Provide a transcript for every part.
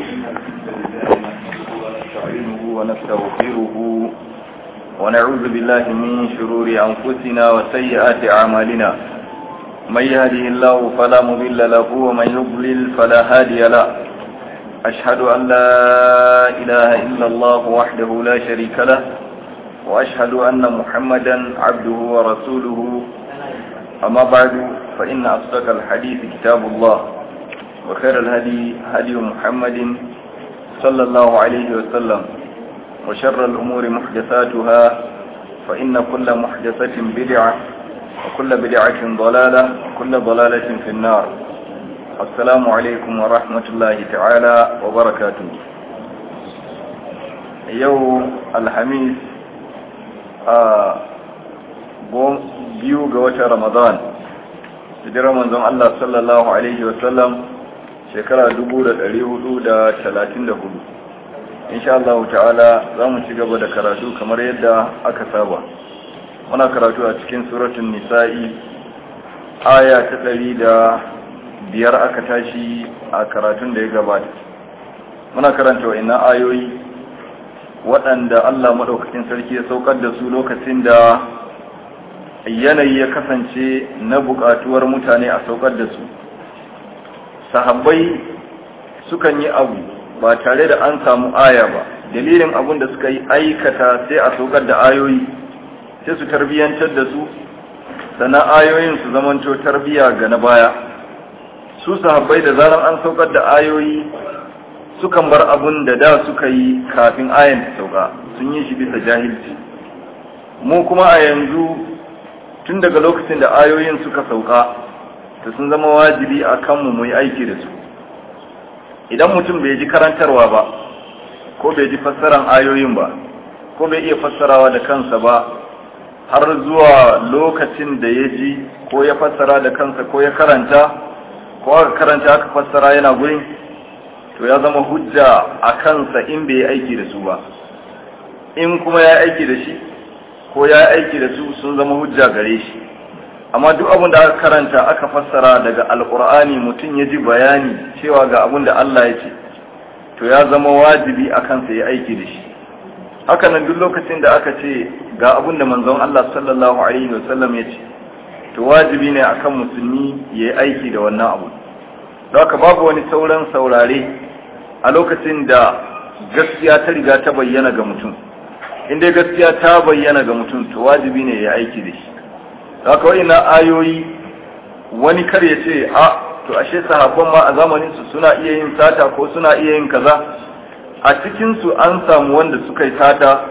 ونستعينه ونستغفره ونعوذ بالله من شرور أنفسنا وسيئات أعمالنا من يهده الله فلا مضل له ومن يضلل فلا هادي له أشهد أن لا إله إلا الله وحده لا شريك له وأشهد أن محمدا عبده ورسوله أما بعد فإن أصدق الحديث كتاب الله وخير الهدي هدي محمد صلى الله عليه وسلم وشر الأمور محدثاتها فإن كل محدثة بدعة وكل بدعة ضلالة وكل ضلالة في النار السلام عليكم ورحمة الله تعالى وبركاته يوم الحميد biyu ga watan ramadan hijirar manzon Allah sallallahu alaihi wasallam shekara 1434 insha Allah ta'ala za mu ci gaba da karatu kamar yadda aka saba muna karatu a cikin suratun nisa'i aya ta ɗari da biyar aka tashi a karatun da ya gabata muna karanta wa'ina ayoyi waɗanda Allah maɗaukakin sarki ya saukar da su lokacin da yanayi ya kasance na buƙatuwar mutane a saukar da su sahabbai sukan yi abu ba tare da an samu aya ba dalilin abun da suka yi aikata sai a saukar da ayoyi sai su tarbiyyantar da su sannan ayoyin su zamanto tarbiya ga na baya su sahabbai da zaran an saukar da ayoyi sukan bar abun da da suka yi kafin ayan ta sauka sun yi shi bisa jahilci mu kuma a yanzu tun daga lokacin da ayoyin suka sauka ta sun zama wajibi a kanmu mu yi aiki da su idan mutum bai ji karantarwa ba ko bai ji fassaran ayoyin ba ko bai iya fassarawa da kansa ba har zuwa lokacin da ya ji ko ya fassara da kansa ko ya karanta ko aka karanta aka fassara yana gurin to ya zama hujja a kansa in bai yi aiki da su ba in kuma ya aiki da shi ko ya aiki da su sun zama hujja gare shi amma duk abin da aka karanta aka fassara daga alkur'ani mutum ya ji bayani cewa ga abin da Allah ya ce to ya zama wajibi a kansa ya aiki da shi haka nan duk lokacin da aka ce ga abin da manzon Allah sallallahu alaihi wasallam ya ce to wajibi ne akan musulmi ya yi aiki da wannan abu don haka babu wani sauran saurare a lokacin da gaskiya ta riga ta bayyana ga mutum in dai gaskiya ta bayyana ga mutum to wajibi ne ya aiki da shi haka wa'ina ayoyi wani kar ya ce a to ashe sahabban ma a zamanin su suna iya yin sata ko suna iya yin kaza a cikin su an samu wanda suka yi sata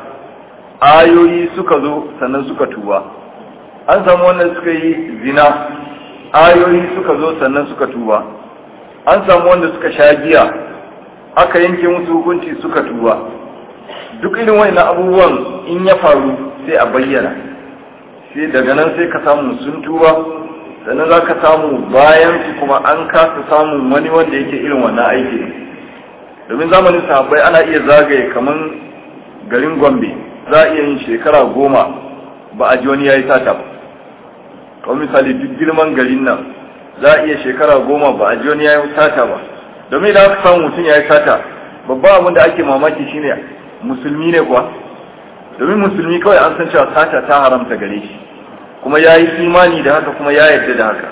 ayoyi suka zo sannan suka tuba an samu wanda suka yi zina ayoyi suka zo sannan suka tuba an samu wanda suka sha giya aka yanke musu hukunci suka tuba duk irin wa'ina abubuwan in ya faru sai a bayyana sai daga nan sai ka samu sun tuba sannan za ka samu bayan su kuma an kasa samun wani wanda yake irin wannan aiki domin zamanin sahabbai ana iya zagaye kaman garin gombe za a iya yin shekara goma ba a ji wani ya yi sata ba kawai misali duk girman garin nan za a iya shekara goma ba a ji wani ya yi sata ba domin idan aka samu mutum ya yi sata babban abin da ake mamaki shine musulmi ne kuwa domin musulmi kawai an san cewa sata ta haramta gare shi kuma ya yi imani da haka kuma ya yarda da haka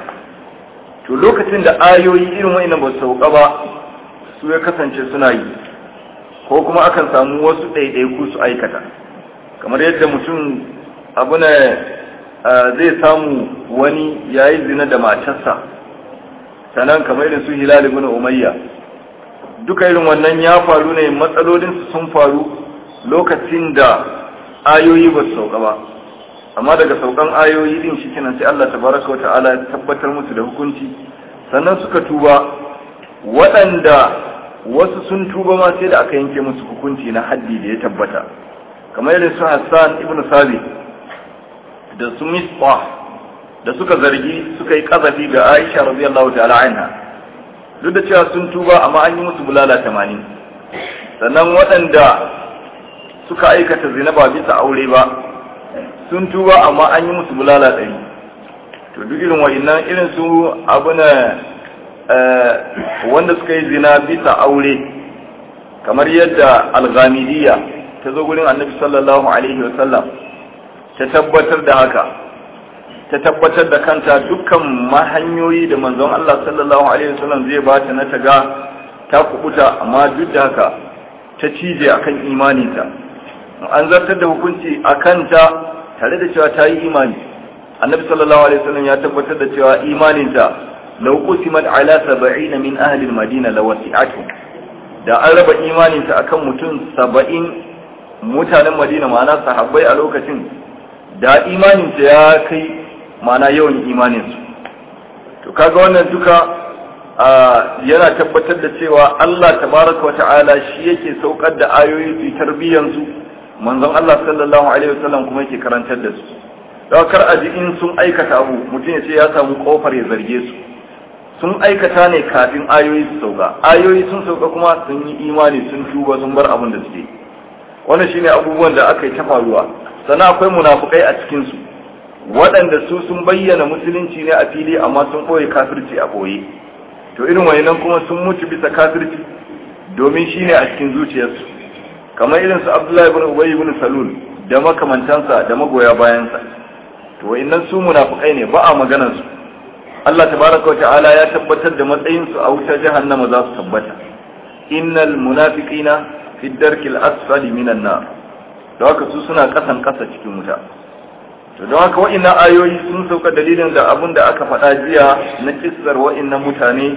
to lokacin da ayoyi irin wa'ina ba su sauka ba su ya kasance suna yi ko kuma akan samu wasu ɗaiɗaiku su aikata kamar yadda mutum abu ne zai samu wani ya yi zina da matarsa sannan kamar irin su hilal ibn umayya duka irin wannan ya faru ne matsalolinsu sun faru lokacin da ayoyi ba su sauka ba amma daga saukan ayoyi din shi kenan sai Allah tabaraka wata'ala ya tabbatar musu da hukunci sannan suka tuba waɗanda wasu sun tuba ma sai da aka yanke musu hukunci na haddi da ya tabbata kamar irin su Hassan ibn Sabi da su Misbah da suka zargi suka yi kazafi ga Aisha radiyallahu ta'ala anha duk da cewa sun tuba amma an yi musu bulala 80 sannan waɗanda suka aikata zina ba bisa aure ba sun tuba amma an yi musu bulala ɗari to duk irin wa'innan irin su abu na wanda suka yi zina bisa aure kamar yadda al-ghamidiyya ta zo gurin annabi sallallahu alaihi wa sallam ta tabbatar da haka ta tabbatar da kanta dukkan mahanyoyi da manzon Allah sallallahu alaihi wa sallam zai ba ta na taga ta kubuta amma duk da haka ta cije akan imaninta an zartar da hukunci akan ta tare da cewa ta yi imani annabi sallallahu alaihi wasallam ya tabbatar da cewa imaninta law qusimat ala 70 min ahli al-madina lawasi'atu da an raba imaninta akan mutum 70 mutanen madina ma'ana sahabbai a lokacin da imaninta ya kai ma'ana yawan imaninsu to kaga wannan duka yana tabbatar da cewa Allah tabaraka wa ta'ala shi yake saukar da ayoyi su tarbiyyansu manzon Allah sallallahu alaihi wasallam kuma yake karantar da su don kar a ji in sun aikata abu mutum ya ce ya samu kofar ya zarge su sun aikata ne kafin ayoyi su sauka ayoyi sun sauka kuma sun yi imani sun tuba sun bar abin da suke wannan shine abubuwan da aka yi ta faruwa sannan akwai munafukai a cikin su waɗanda su sun bayyana musulunci ne a fili amma sun ɓoye kafirci a ɓoye to irin wayannan kuma sun mutu bisa kafirci domin shine a cikin zuciyarsu kamar irin su Abdullahi ibn Ubay ibn Salul da makamantansa da magoya bayansa to wayannan su munafikai ne ba a maganar su Allah tabaraka ta'ala ya tabbatar da matsayin su a wutar jahannama za su tabbata innal munafiqina fi darkil asfali minan nar da haka su suna kasan kasa cikin wuta to don haka wa'annan ayoyi sun sauka dalilin da abin da aka faɗa jiya na kissar wa'annan mutane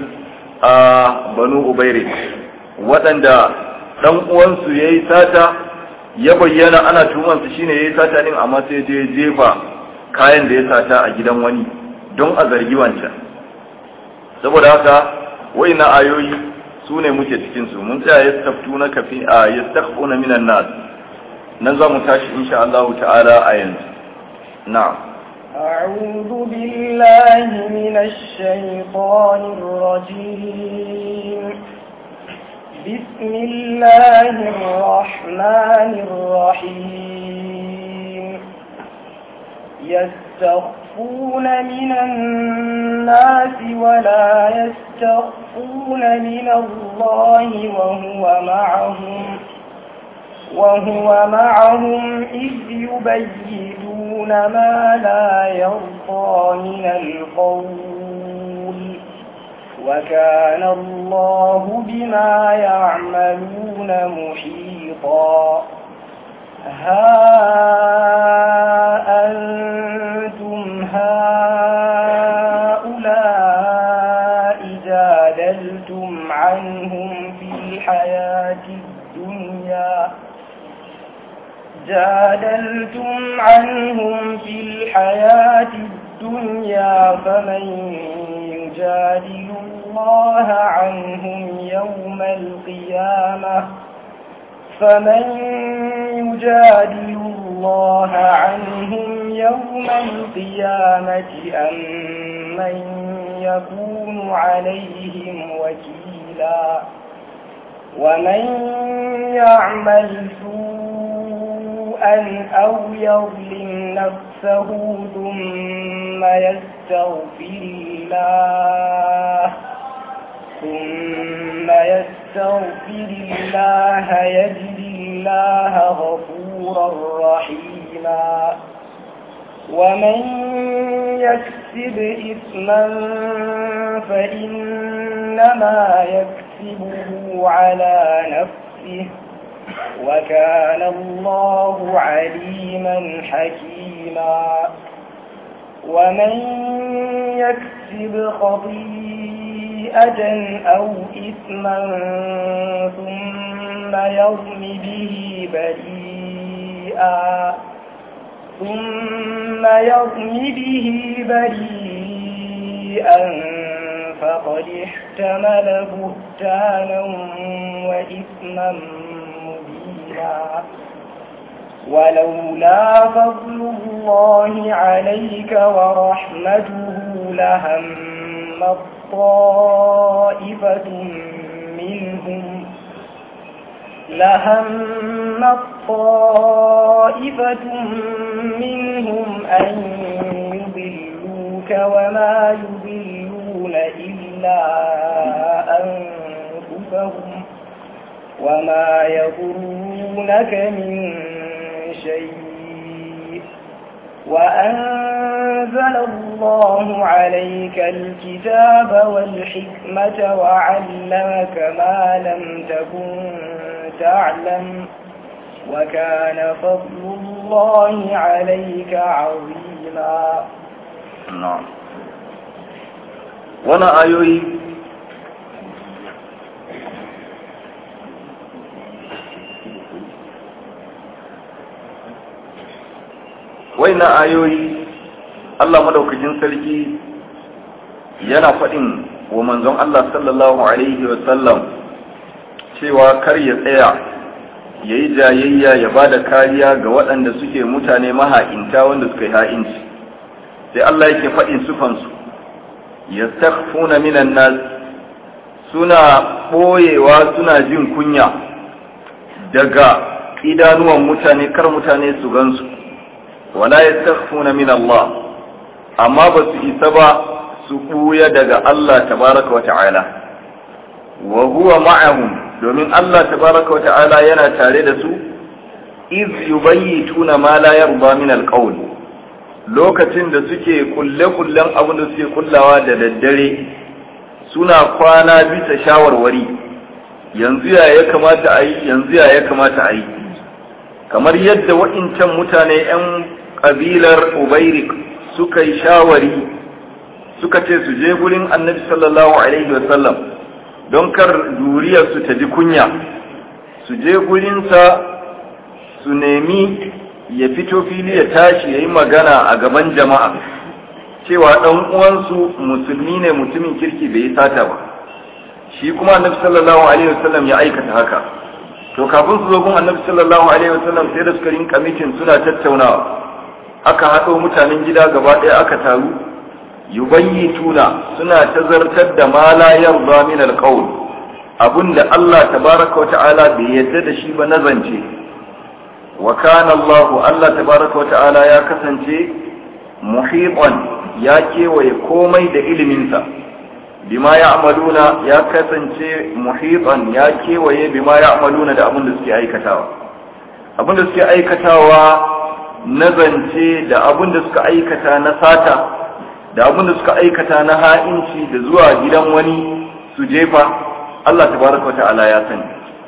a banu ubaire waɗanda dan uwansu yayi sata ya bayyana ana tumansa shine yayi sata din amma sai je jefa kayan da ya sata a gidan wani don a zargi wancan saboda haka wa'annan ayoyi su ne muke cikin su mun tsaya yastaftuna kafi a yastakhuna minan nas nan za mu tashi insha Allah ta'ala a yanzu نعم أعوذ بالله من الشيطان الرجيم بسم الله الرحمن الرحيم يستخفون من الناس ولا يستخفون من الله وهو معهم وهو معهم إذ يبيتون ما لا يرضى من القول وكان الله بما يعملون محيطا ها أنتم هؤلاء جادلتم عنهم في الحياة الدنيا جادلتم عنهم في الحياة الدنيا فمن يجادل الله عنهم يوم القيامة فمن يجادل الله عنهم يوم القيامة أم من يكون عليهم وكيلا ومن يعمل سوءا أو يظلم نفسه ثم يستغفر الله ثم يستغفر الله يجد الله غفورا رحيما ومن يكسب إثما فإنما يكسبه على نفسه وكان الله عليما حكيما ومن يكسب خطيئة أو إثما ثم يرم به بريئا ثم يرم به بريئا فقد احتمل بهتانا وإثما مبينا ولولا فضل الله عليك ورحمته لهم طائفة منهم لهم طائفة منهم أن يضلوك وما يضلون إلا أنفسهم وما يضرونك من شيء وأنزل الله عليك الكتاب والحكمة وعلمك ما لم تكن تعلم وكان فضل الله عليك عظيما na'am wannan ayoyi na ayoyi Allah madaukakin sarki yana faɗin wa manzon Allah sallallahu alaihi wa sallam cewa kar ya tsaya ya yi jayayya ya ba da kariya ga waɗanda suke mutane maha'inta wanda suka yi ha'inci sai Allah yake faɗin sufansu ya minan nas suna ɓoyewa suna jin kunya daga idanuwan mutane kar mutane su gansu wala ya min Allah amma ba su isa ba su ɓuya daga Allah tabaraka wa ta'ala wa huwa ma'ahum domin Allah tabaraka wa ta'ala yana tare da su iz yubayyituna ma la yarda min alqawl lokacin da suke kulle-kullen abin da suke kullawa da daddare suna kwana bisa shawarwari yanzu ya ya kamata a yi yanzu ya ya kamata a yi kamar yadda wa'incan mutane 'yan ƙabilar ubairik suka yi shawari suka ce su je gurin annabi sallallahu alaihi wasallam don kar duriyarsu ta ji kunya su je gurinsa su nemi ya fito fili ya tashi ya yi magana a gaban jama'a cewa ɗan uwansu musulmi ne mutumin kirki bai yi sata ba shi kuma annabi sallallahu alaihi wasallam ya aikata haka to kafin su zo gun annabi sallallahu alaihi wasallam sai da suka rinka mitin suna tattaunawa aka haɗo mutanen gida gaba ɗaya aka taru yubayyituna suna tazartar da ma la yarda min alqawl abunda Allah tabaraka wa ta'ala bai yadda da shi ba na zance wa kana Allah Allah tabaraka wa ta'ala ya kasance muhitan ya kewaye komai da iliminsa bima ya'maluna ya kasance muhitan ya kewaye bima ya'maluna da abin da suke aikatawa abin da suke aikatawa na zance da abin da suka aikata na sata da abin da suka aikata na ha'inci da zuwa gidan wani su jefa Allah tabaraka wa ta'ala ya sani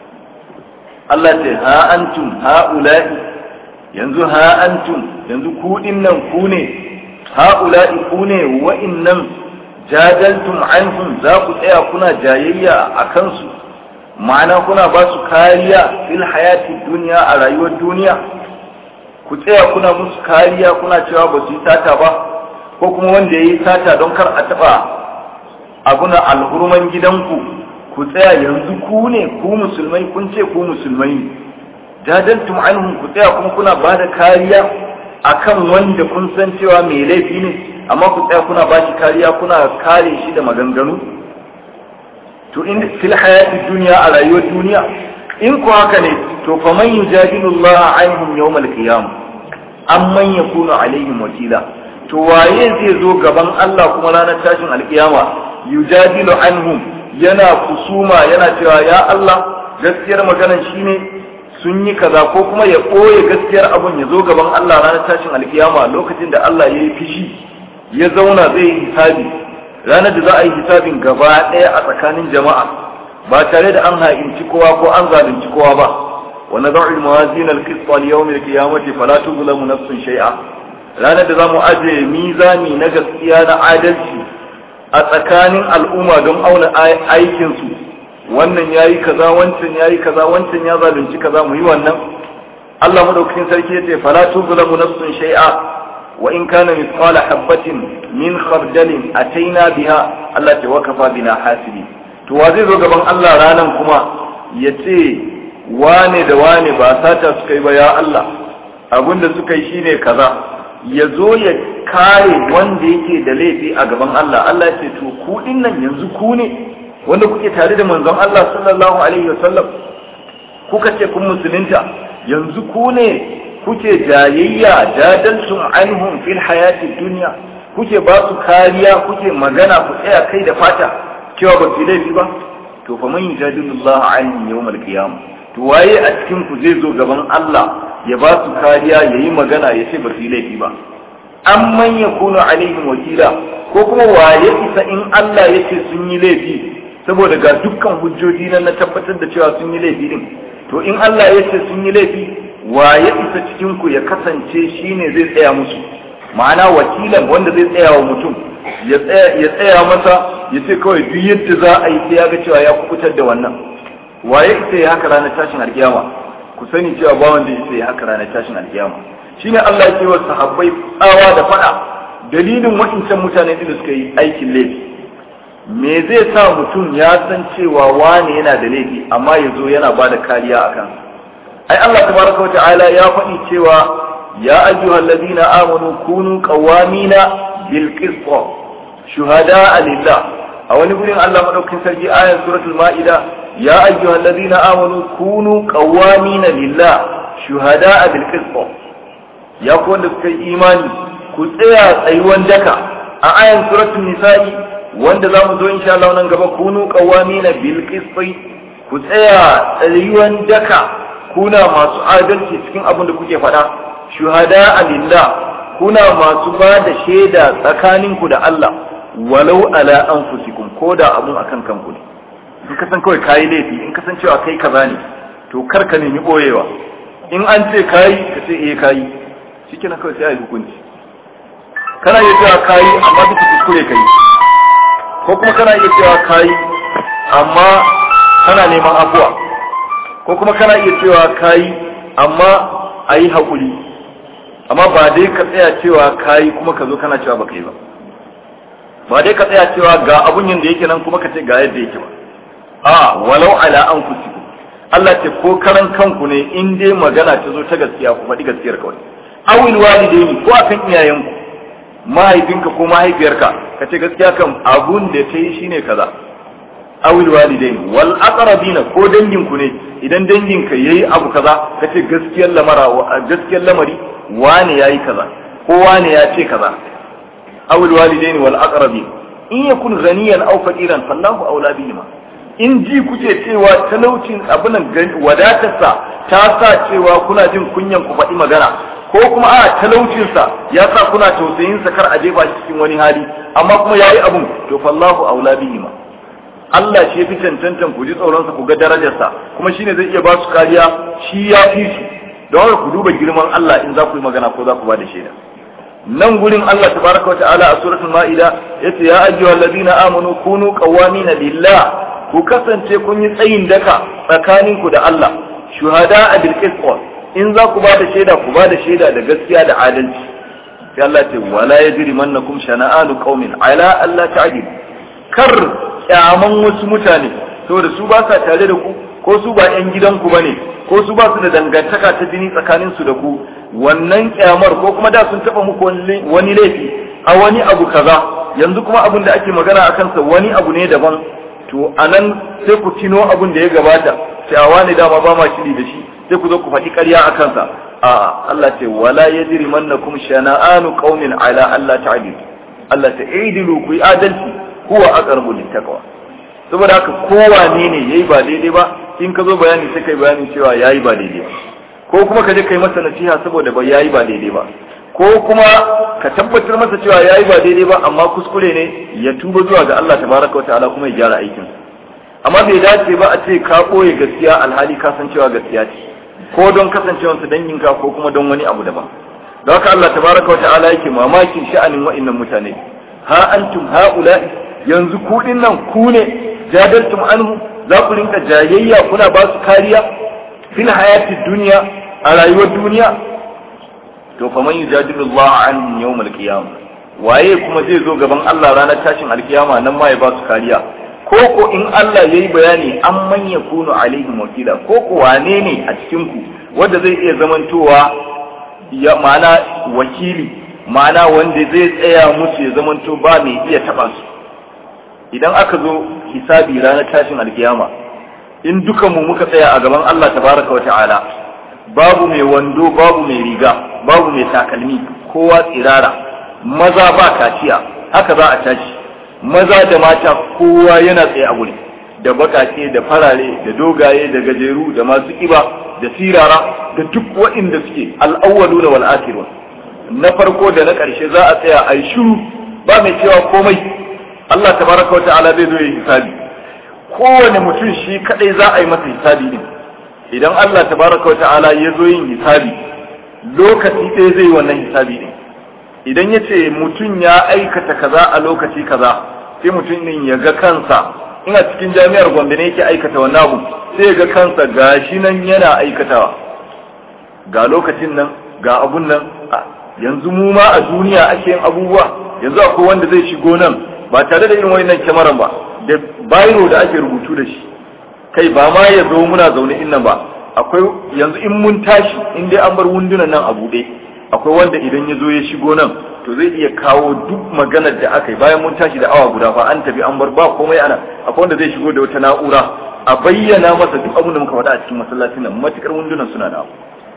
Allah ce ha antum ha'ula'i yanzu ha antum yanzu ku nan ku ne ha'ula'i ku ne wa'innan jadaltum anhum za ku tsaya kuna jayayya a kansu ma'ana kuna ba su kariya fil hayati duniya a rayuwar duniya ku tsaya kuna musu kariya kuna cewa ba su yi sata ba ko kuma wanda ya yi sata don kar a taɓa abuna alhurman gidanku ku tsaya yanzu ku ne ku musulmai kun ce ku musulmai jadaltum anhum ku tsaya kuma kuna ba da kariya akan wanda kun san cewa mai laifi ne amma ku tsaya kuna ba shi kariya kuna kare shi da maganganu to in fil hayati duniya a rayuwar duniya in ku haka ne to fa man yujadilu Allah anhum yawm al-qiyam amman yakunu alaihim wakila to waye zai zo gaban Allah kuma ranar tashin alkiyama yujadilu anhum yana kusuma yana cewa ya Allah gaskiyar maganan shine sun yi kaza ko kuma ya ɓoye gaskiyar abun ya zo gaban Allah ranar tashin alkiyama lokacin da Allah ya yi fishi ya zauna zai yi hisabi ranar da za a yi hisabin gaba ɗaya a tsakanin jama'a ba tare da an ha'inci kowa ko an zalunci kowa ba wa nad'u al-mawazin al-qist li yawm al-qiyamati fala tuzlamu nafsun shay'a ranar da zamu aje mizani na gaskiya na adalci a tsakanin al'umma don auna aikin su wannan yayi kaza wancan yayi kaza wancan ya zalunci kaza mu yi wannan Allah madaukakin sarki yace fala tuzlamu nafsun shay'a wa in kana mithqala habatin min khardalin ataina biha Allah ta wakafa bina hasibi to wa zai zo gaban Allah ranan kuma ya ce wane da wane ba sata suka yi ba ya Allah abinda suka yi shine kaza ya zo ya kare wanda yake da laifi a gaban Allah Allah ya ce to ku nan yanzu ku ne wanda kuke tare da manzon Allah sallallahu alaihi wasallam kuka ce kun musulunta yanzu ku ne kuke jayayya jadaltum anhum fil hayati dunya kuke ba su kariya kuke magana ku tsaya kai da fata cewa ba su laifi ba to fa man yujadilullah an yawmal qiyamah to waye a cikin ku zai zo gaban Allah ya ba su kariya yayi magana ya ce ba su yi laifi ba amman yakunu alaihim wakila ko kuma waye isa in Allah ya ce sun yi laifi saboda ga dukkan hujjoji na tabbatar da cewa sun yi laifi din to in Allah ya ce sun yi laifi waye isa cikin ku ya kasance shine zai tsaya musu ma'ana wakilan wanda zai tsaya wa mutum ya tsaya masa ya ce kawai duk yadda za a yi sai ya ga cewa ya kubutar da wannan waye ita ya haka ranar tashin alkiyama ku sani cewa ba wanda ya ya haka ranar tashin alkiyama shine Allah ya ce wa sahabbai tsawa da fada dalilin wa'incan mutane da suka yi aikin laifi me zai sa mutum ya san cewa wane yana da laifi amma ya zo yana ba da kariya a kan ai Allah tabaraka wa ta'ala ya faɗi cewa ya ayyuhal ladina amanu kunu qawamina bil qist shuhada lillah a wani gurin Allah madaukakin sarki ayat suratul maida ya ayyuhal ladina amanu kunu qawamina lillah shuhada bil qist ya ku wanda suka yi imani ku tsaya tsayuwan daka a ayan suratul nisa'i wanda za mu zo insha Allah nan gaba kunu qawamina bil qisti ku tsaya tsayuwan daka kuna masu adalci cikin abin da kuke faɗa shuhada lillah kuna masu ba da shaida tsakaninku da Allah walau ala anfusikum ko da abun akan kanku ne in ka san kawai kayi laifi in ka san cewa kai kaza ne to kar ka nemi boyewa in an ce kayi ka ce eh kayi shikenan kawai sai a yi hukunci kana iya cewa kayi amma bisa kuskure kai ko kuma kana iya cewa kayi amma kana neman afuwa ko kuma kana iya cewa kayi amma a yi haƙuri amma ba dai ka tsaya cewa kayi kuma ka zo kana cewa ba kai ba ba dai ka tsaya cewa ga abun yin da yake nan kuma ka ce ga yadda yake ba a walau ala an kusiku Allah ce ko karan kanku ne in dai magana ta zo ta gaskiya ku faɗi gaskiyar kawai awil walidaini ko akan iyayenku mahaifinka ko mahaifiyarka ka ce gaskiya kan abun da ta yi shine kaza awil walidain wal aqrabina ko danginku ne idan danginka yayi abu kaza ka ce gaskiyar lamara gaskiyar lamari wane yayi kaza ko wane ya ce kaza awil walidain wal aqrabin in yakun ghaniyan aw faqiran fallahu awla bihima in ji kuke cewa talaucin abunan wadatarsa ta sa cewa kuna jin kunyan ku faɗi magana ko kuma a talaucinsa ya sa kuna tausayinsa kar a jefa shi cikin wani hali amma kuma yayi abun to fallahu aula bihima Allah shi fi cancantan ku ji tsoronsa ku ga darajarsa kuma shine zai iya ba su kariya shi ya fi su don haka ku duba girman Allah in za ku yi magana ko za ku ba da shaida nan gurin Allah tabaraka wa ta'ala a suratul ma'ida yace ya ayyuhal ladina amanu kunu qawamina lillah ku kasance kun yi tsayin daka tsakaninku da Allah shuhada bil qist in za ku ba da shaida ku ba da shaida da gaskiya da adalci sai Allah ce wala yajrimannakum shana'anu qaumin ala alla ta'dilu kar kyaman wasu mutane saboda su ba sa tare da ku ko su ba yan gidanku bane ko su ba su da dangantaka ta jini tsakanin su da ku wannan kyamar ko kuma da sun taba muku wani laifi a wani abu kaza yanzu kuma abin da ake magana a kansa wani abu ne daban to anan sai ku tino abin da ya gabata cewa ne dama ba ma shiri da shi sai ku zo ku faɗi ƙarya a kansa a Allah ce wala yajri mannakum shana'anu qaumin ala Allah ta'dilu Allah ta idilu ku yi adalci huwa aqrabu littaqwa saboda haka kowane ne yayi ba daidai ba in ka zo bayani sai kai bayanin cewa yayi ba daidai ba ko kuma ka je kai masa nasiha saboda ba yayi ba daidai ba ko kuma ka tabbatar masa cewa yayi ba daidai ba amma kuskure ne ya tuba zuwa ga Allah tabaraka wa ta'ala kuma ya gyara aikin amma bai dace ba a ce ka ɓoye gaskiya alhali ka san cewa gaskiya ce ko don kasancewarsa danginka ko kuma don wani abu daban don haka Allah tabaraka wa ta'ala yake mamakin sha'anin wa'annan mutane ha antum haula'i yanzu ku nan ku ne jadaltum anhu za ku rinka jayayya kuna ba su kariya fil hayatid duniya a rayuwar duniya to fa man yujadilu Allah an yawmal qiyamah waye kuma zai zo gaban Allah ranar tashin alkiyama nan ma ya ba su kariya ko ko in Allah yayi bayani an man yakunu alaihim wakila ko ko wane ne a cikin ku wanda zai iya zamantowa ya mana wakili mana wanda zai tsaya musu ya zamanto ba mai iya taba su idan aka zo hisabi ranar tashin alkiyama in dukan mu muka tsaya a gaban Allah tabaraka wa ta'ala babu mai wando babu mai riga babu mai takalmi kowa tsirara maza ba kaciya haka za a tashi maza da mata kowa yana tsaye a guri da bakake da farare da dogaye da gajeru da masu kiba da sirara da duk waɗanda suke al'awwaluna wal akhirun na farko da na ƙarshe za a tsaya a yi shiru ba mai cewa komai Allah tabaraka wa ta'ala zai zo ya hisabi kowane mutum shi kadai za a yi masa hisabi din idan Allah tabaraka wa ta'ala ya zo yin hisabi lokaci ɗaya zai yi wannan hisabi din idan ya ce mutum ya aikata kaza a lokaci kaza sai mutum din ya ga kansa ina cikin jami'ar gombe ne yake aikata wannan abu sai ya ga kansa gashi nan yana aikatawa ga lokacin nan ga abun nan yanzu mu ma a duniya ake yin abubuwa yanzu akwai wanda zai shigo nan ba tare da irin wannan kyamaran ba da bayro da ake rubutu da shi kai ba ma ya zo muna zaune innan ba akwai yanzu in mun tashi in dai an bar wundunan nan a buɗe akwai wanda idan ya zo ya shigo nan to zai iya kawo duk maganar da aka yi bayan mun tashi da awa guda fa an tafi an bar ba komai ana akwai wanda zai shigo da wata na'ura a bayyana masa duk abin da muka faɗa a cikin masallacin nan matukar wundunan suna da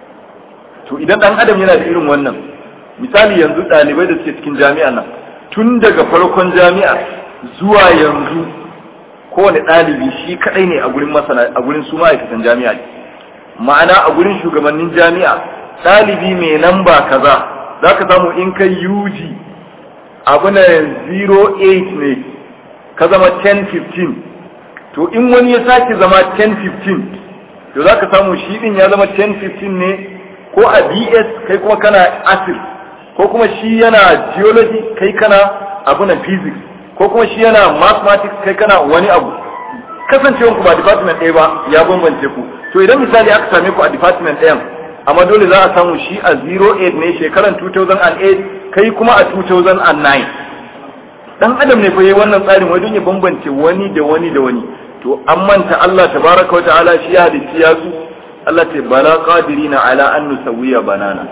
to idan dan adam yana da irin wannan misali yanzu ɗalibai da suke cikin jami'a nan tun daga farkon jami'a zuwa yanzu kowane ɗalibi shi kaɗai ne a gurin masana a gurin su ma'aikatan jami'a ma'ana a gurin shugabannin jami'a ɗalibi mai namba kaza za ka samu in kai UG abu na 08 ne ka zama 10-15 to in wani ya sake zama 10-15 to za ka samu shi ɗin ya zama 10-15 ne ko a BS kai kuma kana asir ko kuma shi yana geology kai kana abu na physics ko kuma shi yana mathematics kai kana wani abu kasancewan ku ba department ɗaya ba ya bambance ku to idan misali aka same ku a department ɗayan amma dole za a samu shi a 08 ne shekaran 2008 kai kuma a 2009 dan adam ne fa yayi wannan tsarin wai don ya bambance wani da wani da wani to an manta Allah tabaraka wa ta'ala shi ya halicci ya su Allah ce bala qadirina ala an nusawiya banana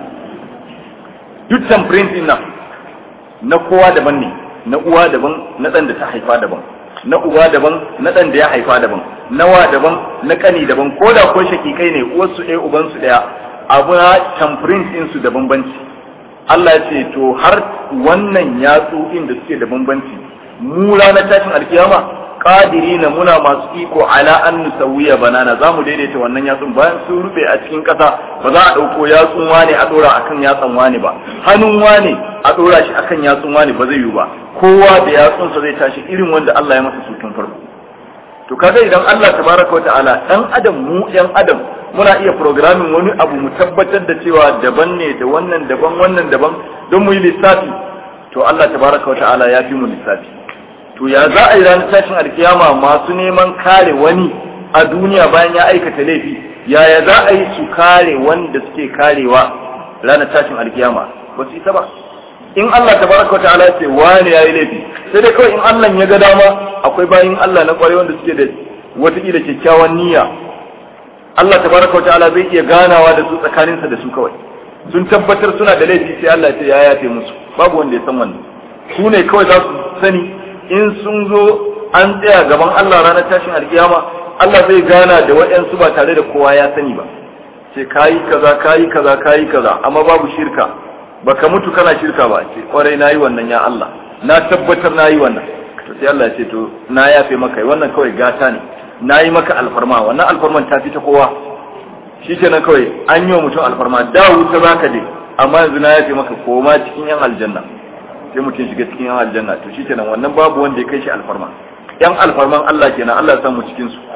duk tamprint din nan na kowa daban ne na uwa daban na dan da ta haifa daban na uwa daban na dan da ya haifa daban nawa daban na kani daban ko da ko shakikai ne uwarsu ɗaya ubansu ɗaya abu na tamprint din su da bambanci Allah ya ce to har wannan yatsu da suke da bambanci mu ranar tashin alkiyama qadirina muna masu iko ala an nusawiya banana zamu daidaita wannan yatsun bayan sun rube a cikin kasa ba za a dauko yatsun wane a dora akan yatsan wane ba hannun wane a dora shi akan yatsun wane ba zai yi ba kowa da yatsunsa zai tashi irin wanda Allah ya masa su tun farko to kaga idan Allah tabaraka wa ta'ala dan adam mu yan adam muna iya programming wani abu mu tabbatar da cewa daban ne da wannan daban wannan daban don mu yi lissafi to Allah tabaraka wa ta'ala ya fi mu lissafi to ya za a yi ranar tashin alkiyama masu neman kare wani a duniya bayan ya aikata laifi yaya za a yi su kare wanda suke karewa ranar tashin alkiyama ba su isa ba in Allah tabaraka wa ta'ala ce wani yayi laifi sai dai kawai in Allah ya ga dama akwai bayin Allah na kware wanda suke da wataƙila kyakkyawan niyya Allah tabaraka wa ta'ala zai iya ganawa da su tsakaninsa da su kawai sun tabbatar suna da laifi sai Allah ya ce ya yafe musu babu wanda ya san wannan su ne kawai za su sani in sun zo an tsaya gaban Allah ranar tashin alkiyama Allah zai gana da waɗansu ba tare da kowa ya sani ba ce kayi kaza kayi kaza kayi kaza amma babu shirka baka mutu kana shirka ba ce kwarai nayi wannan ya Allah na tabbatar nayi wannan to sai Allah ya ce to na yafe maka wannan kawai gata ne nayi maka alfarma wannan alfarman ta fi ta kowa shikenan kawai an yi wa mutum alfarma da wuta zaka je amma yanzu na yafe maka koma cikin yan aljanna sai mutum shiga cikin yan aljanna to shikenan wannan babu wanda ya kai shi alfarma yan alfarman Allah kenan Allah ya samu cikin su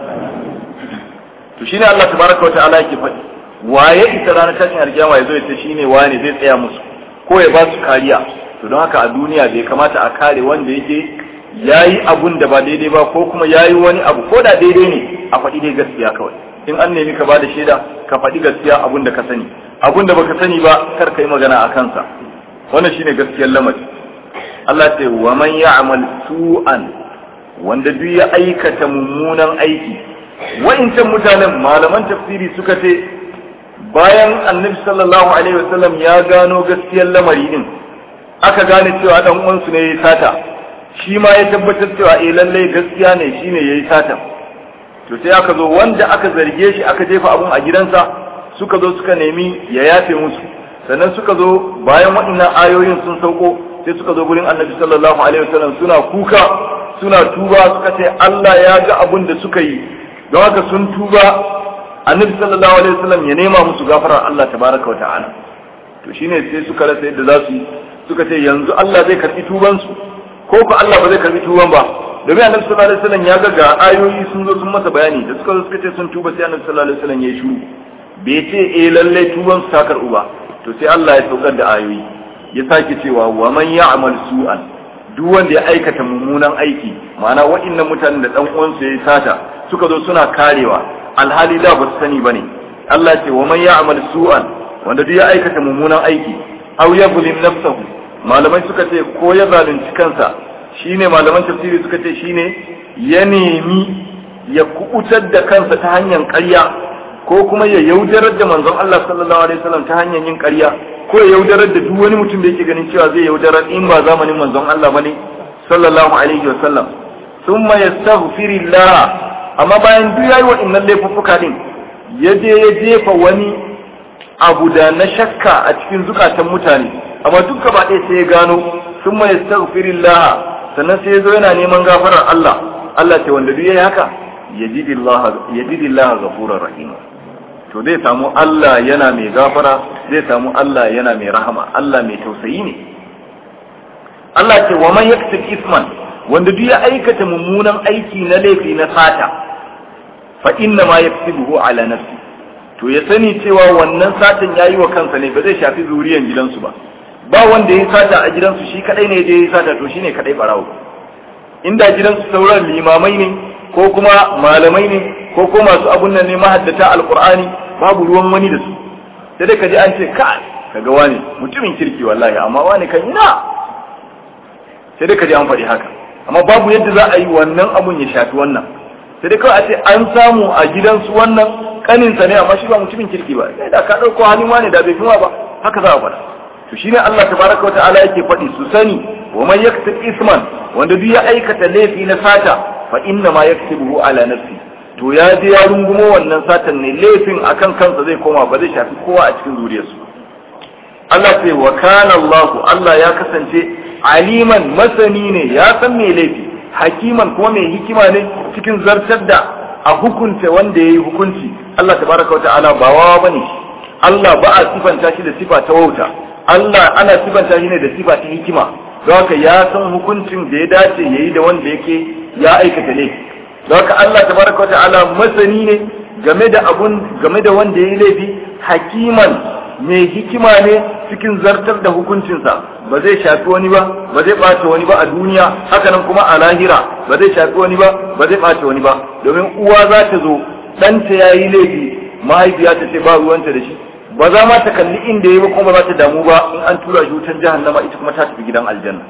to shine Allah tabaraka wa ta'ala yake faɗi waye ita ranar tashin alkiyama ya zo ya ce shine wane zai tsaya musu ko ya ba su kariya to don haka a duniya bai kamata a kare wanda yake yayi abun da ba daidai ba ko kuma yayi wani abu ko da daidai ne a faɗi dai gaskiya kawai in an nemi ka bada shaida ka faɗi gaskiya abun da ka sani abun da baka sani ba kar ka yi magana a kansa wannan shine gaskiyar lamari Allah ce wa man ya'mal su'an wanda duk ya aikata mummunan aiki wa'incan mutanen malaman tafsiri suka ce bayan annabi sallallahu alaihi wasallam ya gano gaskiyar lamari din aka gane cewa dan uwansu ne yayi sata shi ma ya tabbatar cewa eh lalle gaskiya ne shine yayi sata to sai aka zo wanda aka zarge shi aka jefa abun a gidansa suka zo suka nemi ya yafe musu sannan suka zo bayan waɗannan ayoyin sun sauko sai suka zo gurin annabi sallallahu alaihi wasallam suna kuka suna tuba suka ce Allah ya ga abun da suka yi don haka sun tuba annabi sallallahu alaihi wasallam ya nema musu gafarar Allah tabaraka wa ta'ala to shine sai suka rasa yadda za su yi suka ce yanzu Allah zai karbi tuban su ko ko Allah ba zai karbi tuban ba domin annabi sallallahu alaihi wasallam ya ga ga ayoyi sun zo sun masa bayani da suka zo suka ce sun tuba sai annabi sallallahu alaihi wasallam ya yi shiru bai ce eh lalle tuban su ta karbu ba to sai Allah ya saukar da ayoyi ya sake cewa wa man ya'mal su'an duk wanda ya aikata mummunan aiki ma'ana waɗannan mutanen da dan uwansu ya sata suka zo suna karewa alhali da ba su sani bane Allah ce wa man ya'mal su'an wanda duk ya aikata mummunan aiki aw yuzlim nafsahu malamai suka ce ko ya zalunci kansa shine malaman tafsiri suka ce shine ya nemi ya kubutar da kansa ta hanyar ƙarya ko kuma ya yaudarar da manzon Allah sallallahu alaihi wasallam ta hanyar yin ƙarya ko ya yaudarar da duk wani mutum da yake ganin cewa zai yaudarar in ba zamanin manzon Allah bane sallallahu alaihi wasallam thumma yastaghfirillah amma bayan duk yayi wa'annan laifuffuka din ya je ya jefa wani abu da na shakka a cikin zukatan mutane amma duk gaba ɗaya sai ya gano thumma yastaghfirillah sannan sai ya zo yana neman gafarar Allah Allah ce wanda duk yayi haka yajidillah yajidillah ghafurur rahim to zai samu Allah yana mai gafara zai samu Allah yana mai rahama Allah mai tausayi ne Allah ce wa man yaktub isman wanda duk ya aikata mummunan aiki na laifi na sata fa inna ma yaktubuhu ala nafsi to ya sani cewa wannan satan yayi wa kansa ne ba zai shafi zuriyan gidansu ba ba wanda ya sata a gidansu shi kadai ne da ya sata to shine kadai barawo inda gidansu sauran limamai ne ko kuma malamai ne ko ko masu abun nan ne mahaddata alqur'ani babu ruwan wani da su sai dai kaji an ce ka kaga wani mutumin kirki wallahi amma wani kan ina sai dai kaji an faɗi haka amma babu yadda za a yi wannan abun ya shafi wannan sai dai kawai a ce an samu a gidansu wannan kaninsa ne amma shi ba mutumin kirki ba sai da ka ɗauko halin wani da bai fi ba haka za a faɗa to shine Allah tabaraka wa ta'ala yake faɗi su sani wa man yaktub isman wanda duk ya aikata laifi na sata fa inna ma yaktubuhu ala nafsi to ya je ya rungumo wannan satan ne laifin akan kansa zai koma ba zai shafi kowa a cikin zuriyarsu Allah ce wa kana Allah Allah ya kasance aliman masani ne ya san me laifi hakiman kuma mai hikima ne cikin zartar da a hukunta wanda yayi hukunci Allah tabaraka wa ta'ala ba wawa bane Allah ba a sifanta shi da sifa ta wauta Allah ana sifanta shi ne da sifa ta hikima don haka ya san hukuncin da ya dace yayi da wanda yake ya aikata laifi don haka Allah tabaraka wata'ala masani ne game da abun game da wanda yayi laifi hakiman mai hikima ne cikin zartar da hukuncinsa ba zai shafi wani ba ba zai ɓace wani ba a duniya haka nan kuma a lahira ba zai shafi wani ba ba zai ɓace wani ba domin uwa za ta zo ɗanta ya yi laifi mahaifiya ta ce ba ruwanta da shi ba za ma ta kalli inda ya ba kuma ba za ta damu ba in an tura shi wutan jahannama ita kuma ta tafi gidan aljanna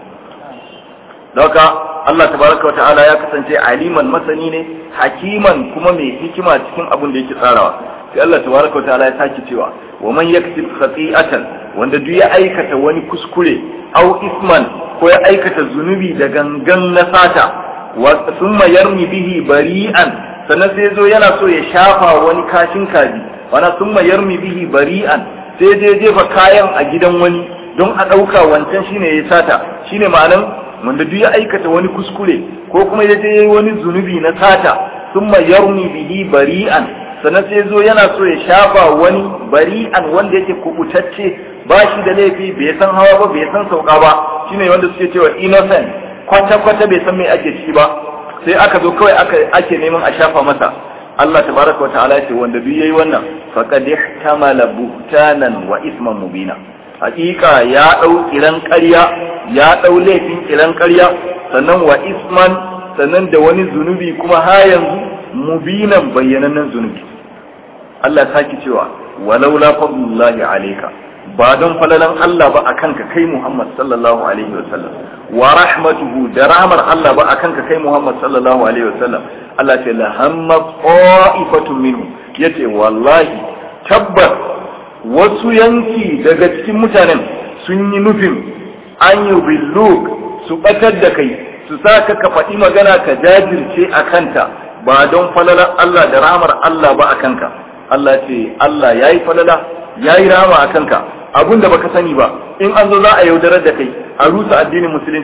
haka Allah tabaraka wa ta'ala ya kasance aliman masani ne hakiman kuma mai hikima cikin abin da yake tsarawa sai Allah tabaraka wa ta'ala ya sake cewa wa man yaktib khati'atan wanda duk ya aikata wani kuskure aw isman ko ya aikata zunubi da gangan na sata wa thumma yarmi bihi bari'an sannan sai zo yana so ya shafa wani kashin kaji wana thumma yarmi bihi bari'an sai je jefa kayan a gidan wani don a ɗauka wancan shine ya sata shine ma'anan wanda duk ya aikata wani kuskure ko kuma ya je wani zunubi na sata thumma yarmi bihi bari'an sannan sai zo yana so ya shafa wani bari'an wanda yake kubutacce ba shi da laifi bai san hawa ba bai san sauka ba shine wanda suke cewa innocent kwata kwata bai san me ake ci ba sai aka zo kawai aka ake neman a shafa masa Allah tabaraka wa ta'ala ce wanda duk yayi wannan faqad ihtamala buhtanan wa isman mubina hakika ya dau kiran ƙarya ya dau laifin kiran ƙarya sannan wa isman sannan da wani zunubi kuma ha yanzu mubinan bayyanannen zunubi Allah saki cewa walaula fadlullahi alayka ba don falalan Allah ba akan ka kai Muhammad sallallahu alaihi wa sallam wa rahmatuhu da rahmar Allah ba akan ka kai Muhammad sallallahu alaihi wa sallam Allah ce la hamma qa'ifatun minhu yace wallahi tabbas wasu yanki daga cikin mutanen sun yi nufin an yi billuk su batar da kai su sa ka ka faɗi magana ka jajirce a kanta ba don falalar Allah da rahmar Allah ba a kanka Allah ce Allah ya yi falala ya yi rahama a kanka abun da baka sani ba in an zo za a yaudarar da kai a rusa addinin musulunci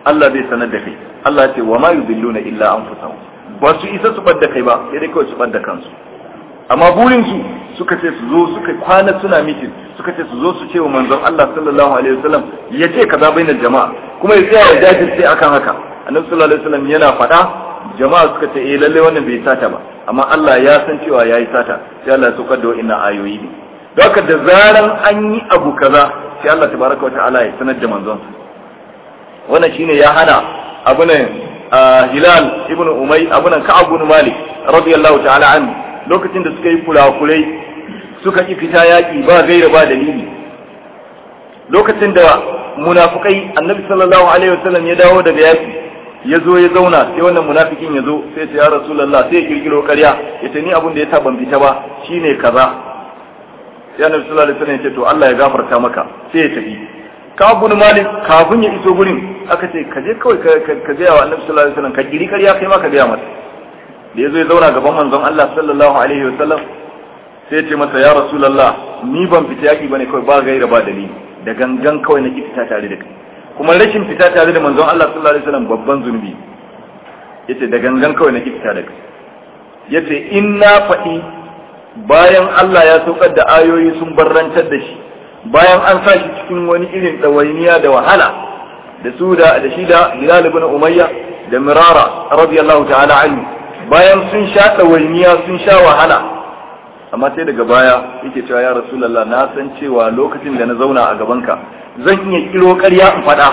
Allah zai sanar da kai Allah ce wa ma yudilluna illa anfusahum ba su isa su bar da kai ba sai dai kawai su bar da kansu amma burin su suka ce su zo suka kwana suna mitin suka ce su zo su ce wa manzon Allah sallallahu alaihi wasallam ya ce kaza bainar jama'a kuma ya tsaya ya jajirce akan haka annabi sallallahu alaihi wasallam yana faɗa jama'a suka ce eh lalle wannan bai sata ba amma Allah ya san cewa yayi sata sai Allah ya saukar da wa'annan ayoyi ne don haka da zaran an yi abu kaza sai Allah tabaraka wata'ala ya sanar da manzon wannan shine ya hana abu ne Hilal ibn Umay abu nan Ka'ab ibn Malik radiyallahu ta'ala anhu lokacin da suka yi kurakurai suka ki fita yaki ba gaira ba dalili lokacin da munafukai annabi sallallahu alaihi wasallam ya dawo daga yaki ya zo ya zauna sai wannan munafikin ya zo sai ce ya rasulullah sai ya kirkiro ƙarya ya ce ni abin da ya sa ban fita ba shine kaza sai annabi sallallahu alaihi wasallam ya ce to Allah ya gafarta maka sai ya tafi ka bin malik kafin ya iso gurin aka ce ka je kawai ka ga wa annabi sallallahu alaihi wasallam ka kiri ƙarya kai ma ka ga masa da ya zo ya zauna gaban manzon Allah sallallahu alaihi wasallam sai ya ce masa ya rasulullah ni ban fita yaki bane kawai ba gaira ba dalili da gangan kawai na ki fita tare da kai kuma rashin fita tare da manzon Allah sallallahu alaihi wasallam babban zunubi yace da gangan kawai na ki fita da kai yace in na faɗi bayan Allah ya saukar da ayoyi sun barrantar da shi bayan an sa shi cikin wani irin ɗawainiya da wahala da su da da shi da Hilal ibn Umayya da Mirara radiyallahu ta'ala anhu bayan sun sha ɗawainiya sun sha wahala amma sai daga baya yake cewa ya rasulullah na san cewa lokacin da na zauna a gabanka zan iya kiro ƙarya in faɗa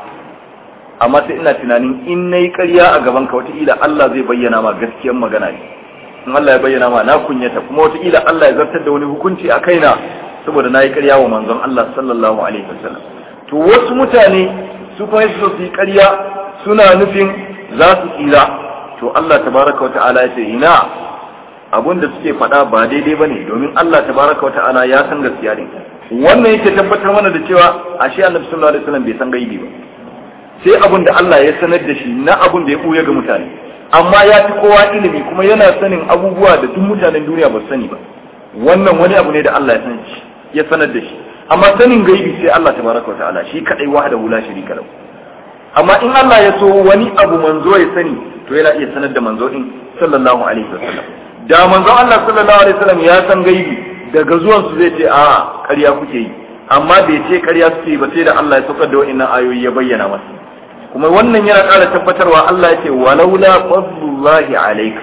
amma sai ina tunanin in na yi ƙarya a gabanka wataƙila Allah zai bayyana ma gaskiyar magana ne in Allah ya bayyana ma na kunyata kuma wataƙila Allah ya zartar da wani hukunci a kaina saboda na yi ƙarya wa manzon Allah sallallahu alaihi wasallam to wasu mutane su kuma su su yi ƙarya suna nufin za su tsira to Allah tabaraka wa ta'ala ya ce ina abun da suke faɗa ba daidai ba ne domin Allah tabaraka wa ta'ala ya san gaskiya ne wannan yake tabbatar mana da cewa ashe annabi sallallahu alaihi wasallam bai san gaibi ba sai abun da Allah ya sanar da shi na abun da ya buya ga mutane amma ya fi kowa ilimi kuma yana sanin abubuwa da duk mutanen duniya ba su sani ba wannan wani abu ne da Allah ya san shi ya sanar da shi amma sanin gaibi sai Allah tabaraka wa ta'ala shi kadai wahdahu la sharika lahu amma in Allah ya so wani abu manzo ya sani to yana iya sanar da manzo din sallallahu alaihi wasallam da manzo Allah sallallahu alaihi wasallam ya san gaibi daga zuwan su zai ce a ƙarya kuke yi amma bai ce ƙarya suke yi ba sai da Allah ya saukar da wa'annan ayoyi ya bayyana masa kuma wannan yana ƙara tabbatarwa Allah ya ce walaula fadlullahi alayka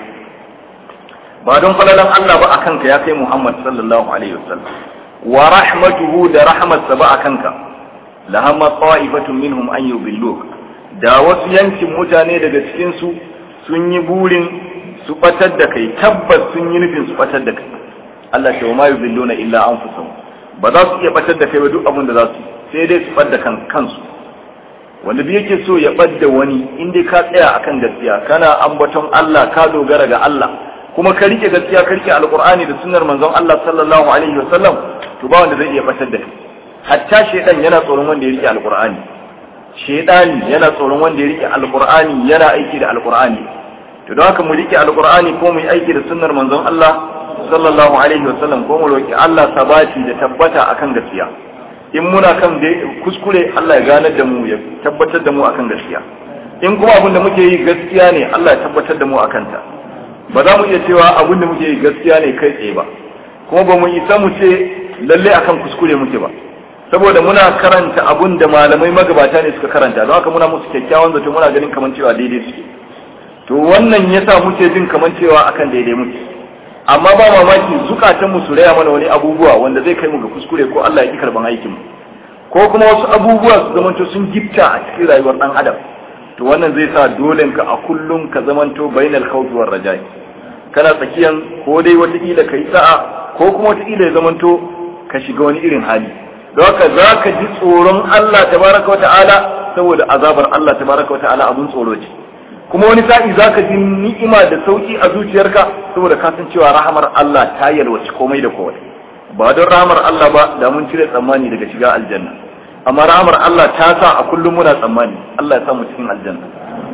ba don falalan Allah ba akan ka ya kai Muhammad sallallahu alaihi wasallam wa rahmatuhu da rahmatsa ba akan ka lahamma ta'ifatun minhum an yubilluka da wasu yankin mutane daga cikin su sun yi burin su batar da kai tabbas sun yi nufin su batar da kai Allah ce wa ma yuzilluna illa anfusahum ba za su iya batar da kai ba duk abin da za su sai dai su bar da kan kansu wanda bi yake so ya bar da wani in dai ka tsaya akan gaskiya kana ambaton Allah ka dogara ga Allah kuma ka rike gaskiya ka rike alqur'ani da sunnar manzon Allah sallallahu alaihi wasallam to ba wanda zai iya batar da kai hatta shedan yana tsoron wanda ya rike alqur'ani shedani yana tsoron wanda ya rike alqur'ani yana aiki da alqur'ani to don haka mu rike alqur'ani ko mu yi aiki da sunnar manzon Allah sallallahu alaihi wasallam ko mu roki Allah sabati da tabbata akan gaskiya in muna kan kuskure Allah ya ganar da mu ya tabbatar da mu akan gaskiya in kuma abin da muke yi gaskiya ne Allah ya tabbatar da mu akan ta ba za mu iya cewa abin da muke yi gaskiya ne kai tsaye ba kuma ba mu isa mu ce lalle akan kuskure muke ba saboda muna karanta abun da malamai magabata ne suka karanta don haka muna musu kyakkyawan zato muna ganin kamar cewa daidai suke to wannan yasa muke jin kamar cewa akan daidai muke amma ba mamaki zukatan mu su raya mana wani abubuwa wanda zai kai mu ga kuskure ko Allah ya ki karban aikin mu ko kuma wasu abubuwa su zamanto sun gifta a cikin rayuwar dan adam to wannan zai sa dole ka a kullum ka zamanto bainal khawfi war rajai kana tsakiyan ko dai wata kila kai sa'a ko kuma wata kila ya zamanto ka shiga wani irin hali don haka za ka ji tsoron Allah tabaraka wa ta'ala saboda azabar Allah tabaraka wa ta'ala abun tsoro ce kuma wani sa'i za ka ji ni'ima da sauki a zuciyarka saboda ka san cewa rahamar Allah ta yalwaci komai da komai ba don rahamar Allah ba da mun cire tsammani daga shiga aljanna amma rahamar Allah ta sa a kullum muna tsammani Allah ya sa mu cikin aljanna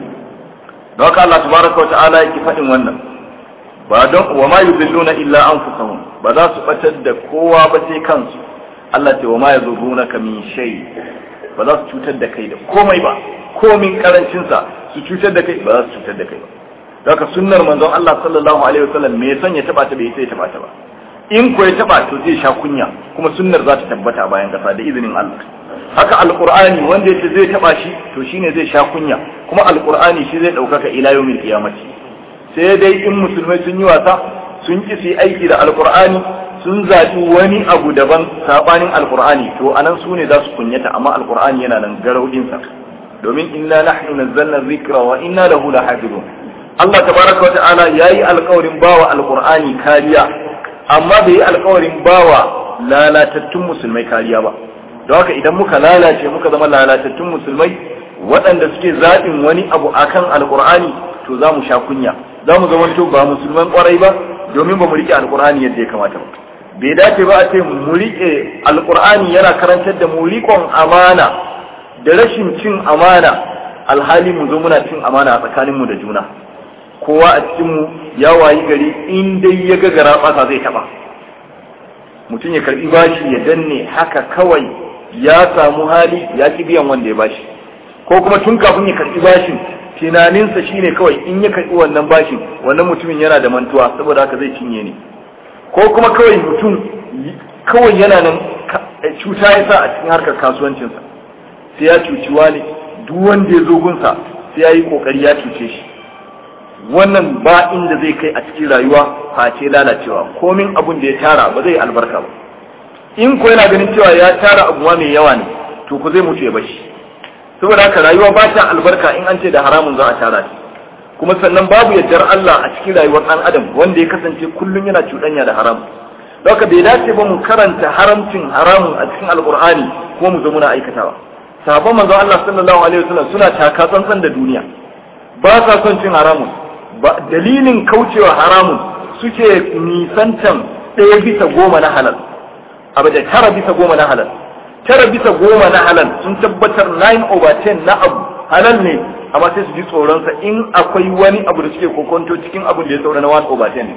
don haka Allah tabaraka wa ta'ala yake faɗin wannan ba don wa ma yudilluna illa anfusahum ba za su batar da kowa ba sai kansu Allah ce wa ma yazurunaka min shay ba za su cutar da kai da komai ba komin karancinsa su cutar da kai ba za su cutar da kai ba haka sunnar manzon Allah sallallahu alaihi wasallam me son ya taba ta bai sai ya taba ta ba in ko ya taba to zai sha kunya kuma sunnar za ta tabbata a bayan kasa da izinin Allah haka alqur'ani wanda yace zai taba shi to shine zai sha kunya kuma alqur'ani shi zai daukaka ila yawmil qiyamati sai dai in musulmai sun yi wasa sun ki su aiki da alqur'ani sun zaɓi wani abu daban sabanin alqur'ani to anan su ne za su kunyata amma alqur'ani yana nan garaudinsa domin inna nahnu nazzalna dhikra wa inna lahu lahafizun Allah tabaraka wa ta'ala yayi alƙawarin bawa alqur'ani kariya amma bai yi alƙawarin bawa lalatattun musulmai kariya ba don haka idan muka lalace muka zama lalatattun musulmai waɗanda suke zaɓin wani abu akan alqur'ani to za mu sha kunya za mu zama to ba musulman ƙwarai ba domin ba mu riƙe alqur'ani yadda ya kamata ba bai dace ba a ce mu riƙe alqur'ani yana karantar da mu riƙon amana da rashin cin amana alhali mu zo muna cin amana a tsakaninmu da juna kowa a cikinmu ya wayi gari in dai ya ga gara ɓasa zai taɓa mutum ya karɓi bashi ya danne haka kawai ya samu hali ya ki biyan wanda ya bashi ko kuma tun kafin ya karɓi bashin tunaninsa shine kawai in ya karɓi wannan bashin wannan mutumin yana da mantuwa saboda haka zai cinye ne ko kuma kawai mutum kawai yana nan cuta ya sa a cikin harkar kasuwancinsa sai ya cuci wani duk wanda ya zo gunsa sai ya yi kokari ya cuce shi wannan ba inda zai kai a cikin rayuwa face lalacewa komin abun da ya tara ba zai albarka ba in ko yana ganin cewa ya tara abu mai yawa ne to ku zai mutu ya bashi saboda haka rayuwa ba ta albarka in an ce da haramun za a tara shi kuma sannan babu yardar Allah a cikin rayuwar ɗan adam wanda ya kasance kullum yana cuɗanya da haram haka bai dace ba mu karanta haramcin haramun a cikin alkur'ani kuma mu zo muna aikatawa sahabban manzo Allah sallallahu alaihi wasallam suna taka tsantsan da duniya ba sa son cin haramun ba dalilin kaucewa haramun suke nisantan ɗaya bisa goma na halal abu da tara bisa goma na halal tara bisa goma na halal sun tabbatar 9 over 10 na abu halal ne amma sai su ji tsoronsa in akwai wani abu da suke kokonto cikin abin da ya saura na 1 over 10 ne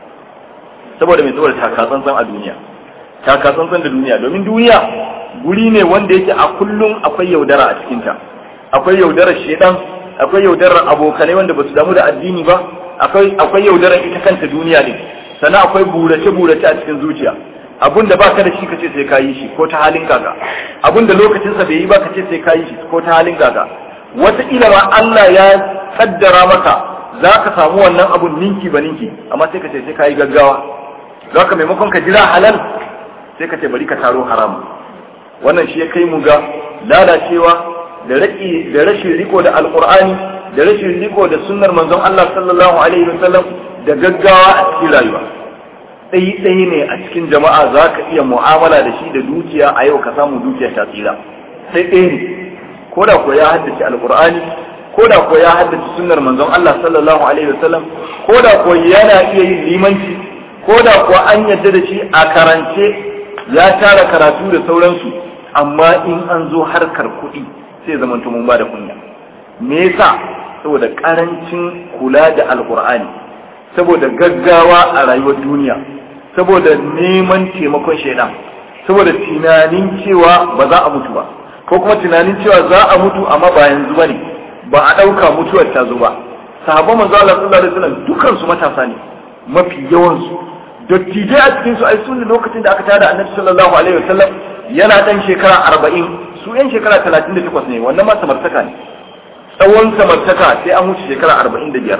saboda mai saboda taka tsantsan a duniya taka tsantsan da duniya domin duniya guri ne wanda yake a kullum akwai yaudara a cikinta akwai yaudarar shedan akwai yaudarar abokanai wanda basu damu da addini ba akwai akwai yaudarar ita kanta duniya ne sannan akwai burace burace a cikin zuciya abun da baka da shi kace sai ka yi shi ko ta halin kaga abun da lokacin sa bai yi ba kace sai ka yi shi ko ta halin kaga wata ila ma Allah ya kaddara maka za ka samu wannan abun ninki ba ninki amma sai ka ce sai ka yi gaggawa zaka maimakon ka jira halal sai ka ce bari ka taro haram wannan shi ya kai mu ga lalacewa da raki da rashin riko da alqur'ani da rashin riko da sunnar manzon Allah sallallahu alaihi wasallam da gaggawa a cikin rayuwa tsayi tsayi ne a cikin jama'a za ka iya mu'amala da shi da dukiya a yau ka samu dukiya ta tsira sai ɗaya ne ko da ko ya haddace alqur'ani ko da ko ya haddace sunnar manzon Allah sallallahu alaihi wasallam ko da ko yana iya yin limanci ko da kuwa an yadda da shi a karance ya tara karatu da sauransu amma in an zo harkar kuɗi sai zama mun ba da kunya me yasa saboda karancin kula da alkur'ani saboda gaggawa a rayuwar duniya saboda neman taimakon shaidan saboda tunanin cewa ba za a mutu ba ko kuma tunanin cewa za a mutu amma ba yanzu bane ba a ɗauka mutuwar ta zo ba sahabban manzo Allah sallallahu alaihi wasallam dukan su matasa ne mafi yawan su dattijai a cikin su ai sun ne lokacin da aka tada annabi sallallahu alaihi wasallam yana dan shekara 40 su yan shekara 38 ne wannan ma samartaka ne tsawon samartaka sai an wuce shekara 45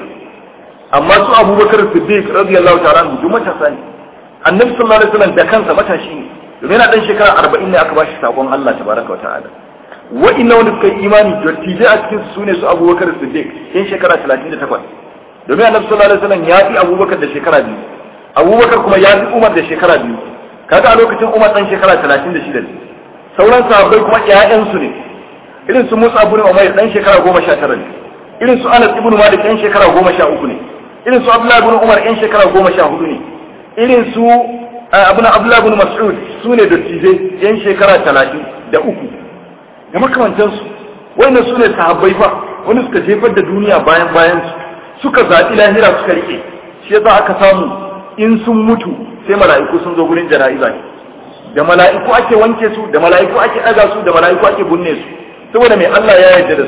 amma su abubakar siddiq radiyallahu ta'ala anhu duk matasa ne annabi sallallahu alaihi wasallam da kansa matashi ne domin yana dan shekara 40 ne aka bashi sakon Allah tabaraka wa ta'ala wa'inna wanda suka yi imani dattijai a cikin su ne su abubakar siddiq yan shekara 38 domin annabi sallallahu alaihi wasallam ya fi abubakar da shekara biyu abubakar kuma ya fi umar da shekara biyu kaga a lokacin umar dan shekara 36 ne sauran sahabbai kuma ƴaƴansu ne irin su musa ibn umayr dan shekara 19 ne irin su anas ibn malik dan shekara 13 ne irin su abdullah ibn umar yan shekara 14 ne irin su abuna abdullah ibn mas'ud su ne dattijai yan shekara 30 da uku da makamantansu wannan su ne sahabbai fa wani suka jefar da duniya bayan bayan su suka zaɓi lahira suka rike shi yasa aka samu in sun mutu sai mala'iku sun zo gurin jana'iza ne da mala'iku ake wanke su da mala'iku ake ɗaga su da mala'iku ake bunne su saboda mai Allah ya yarda da su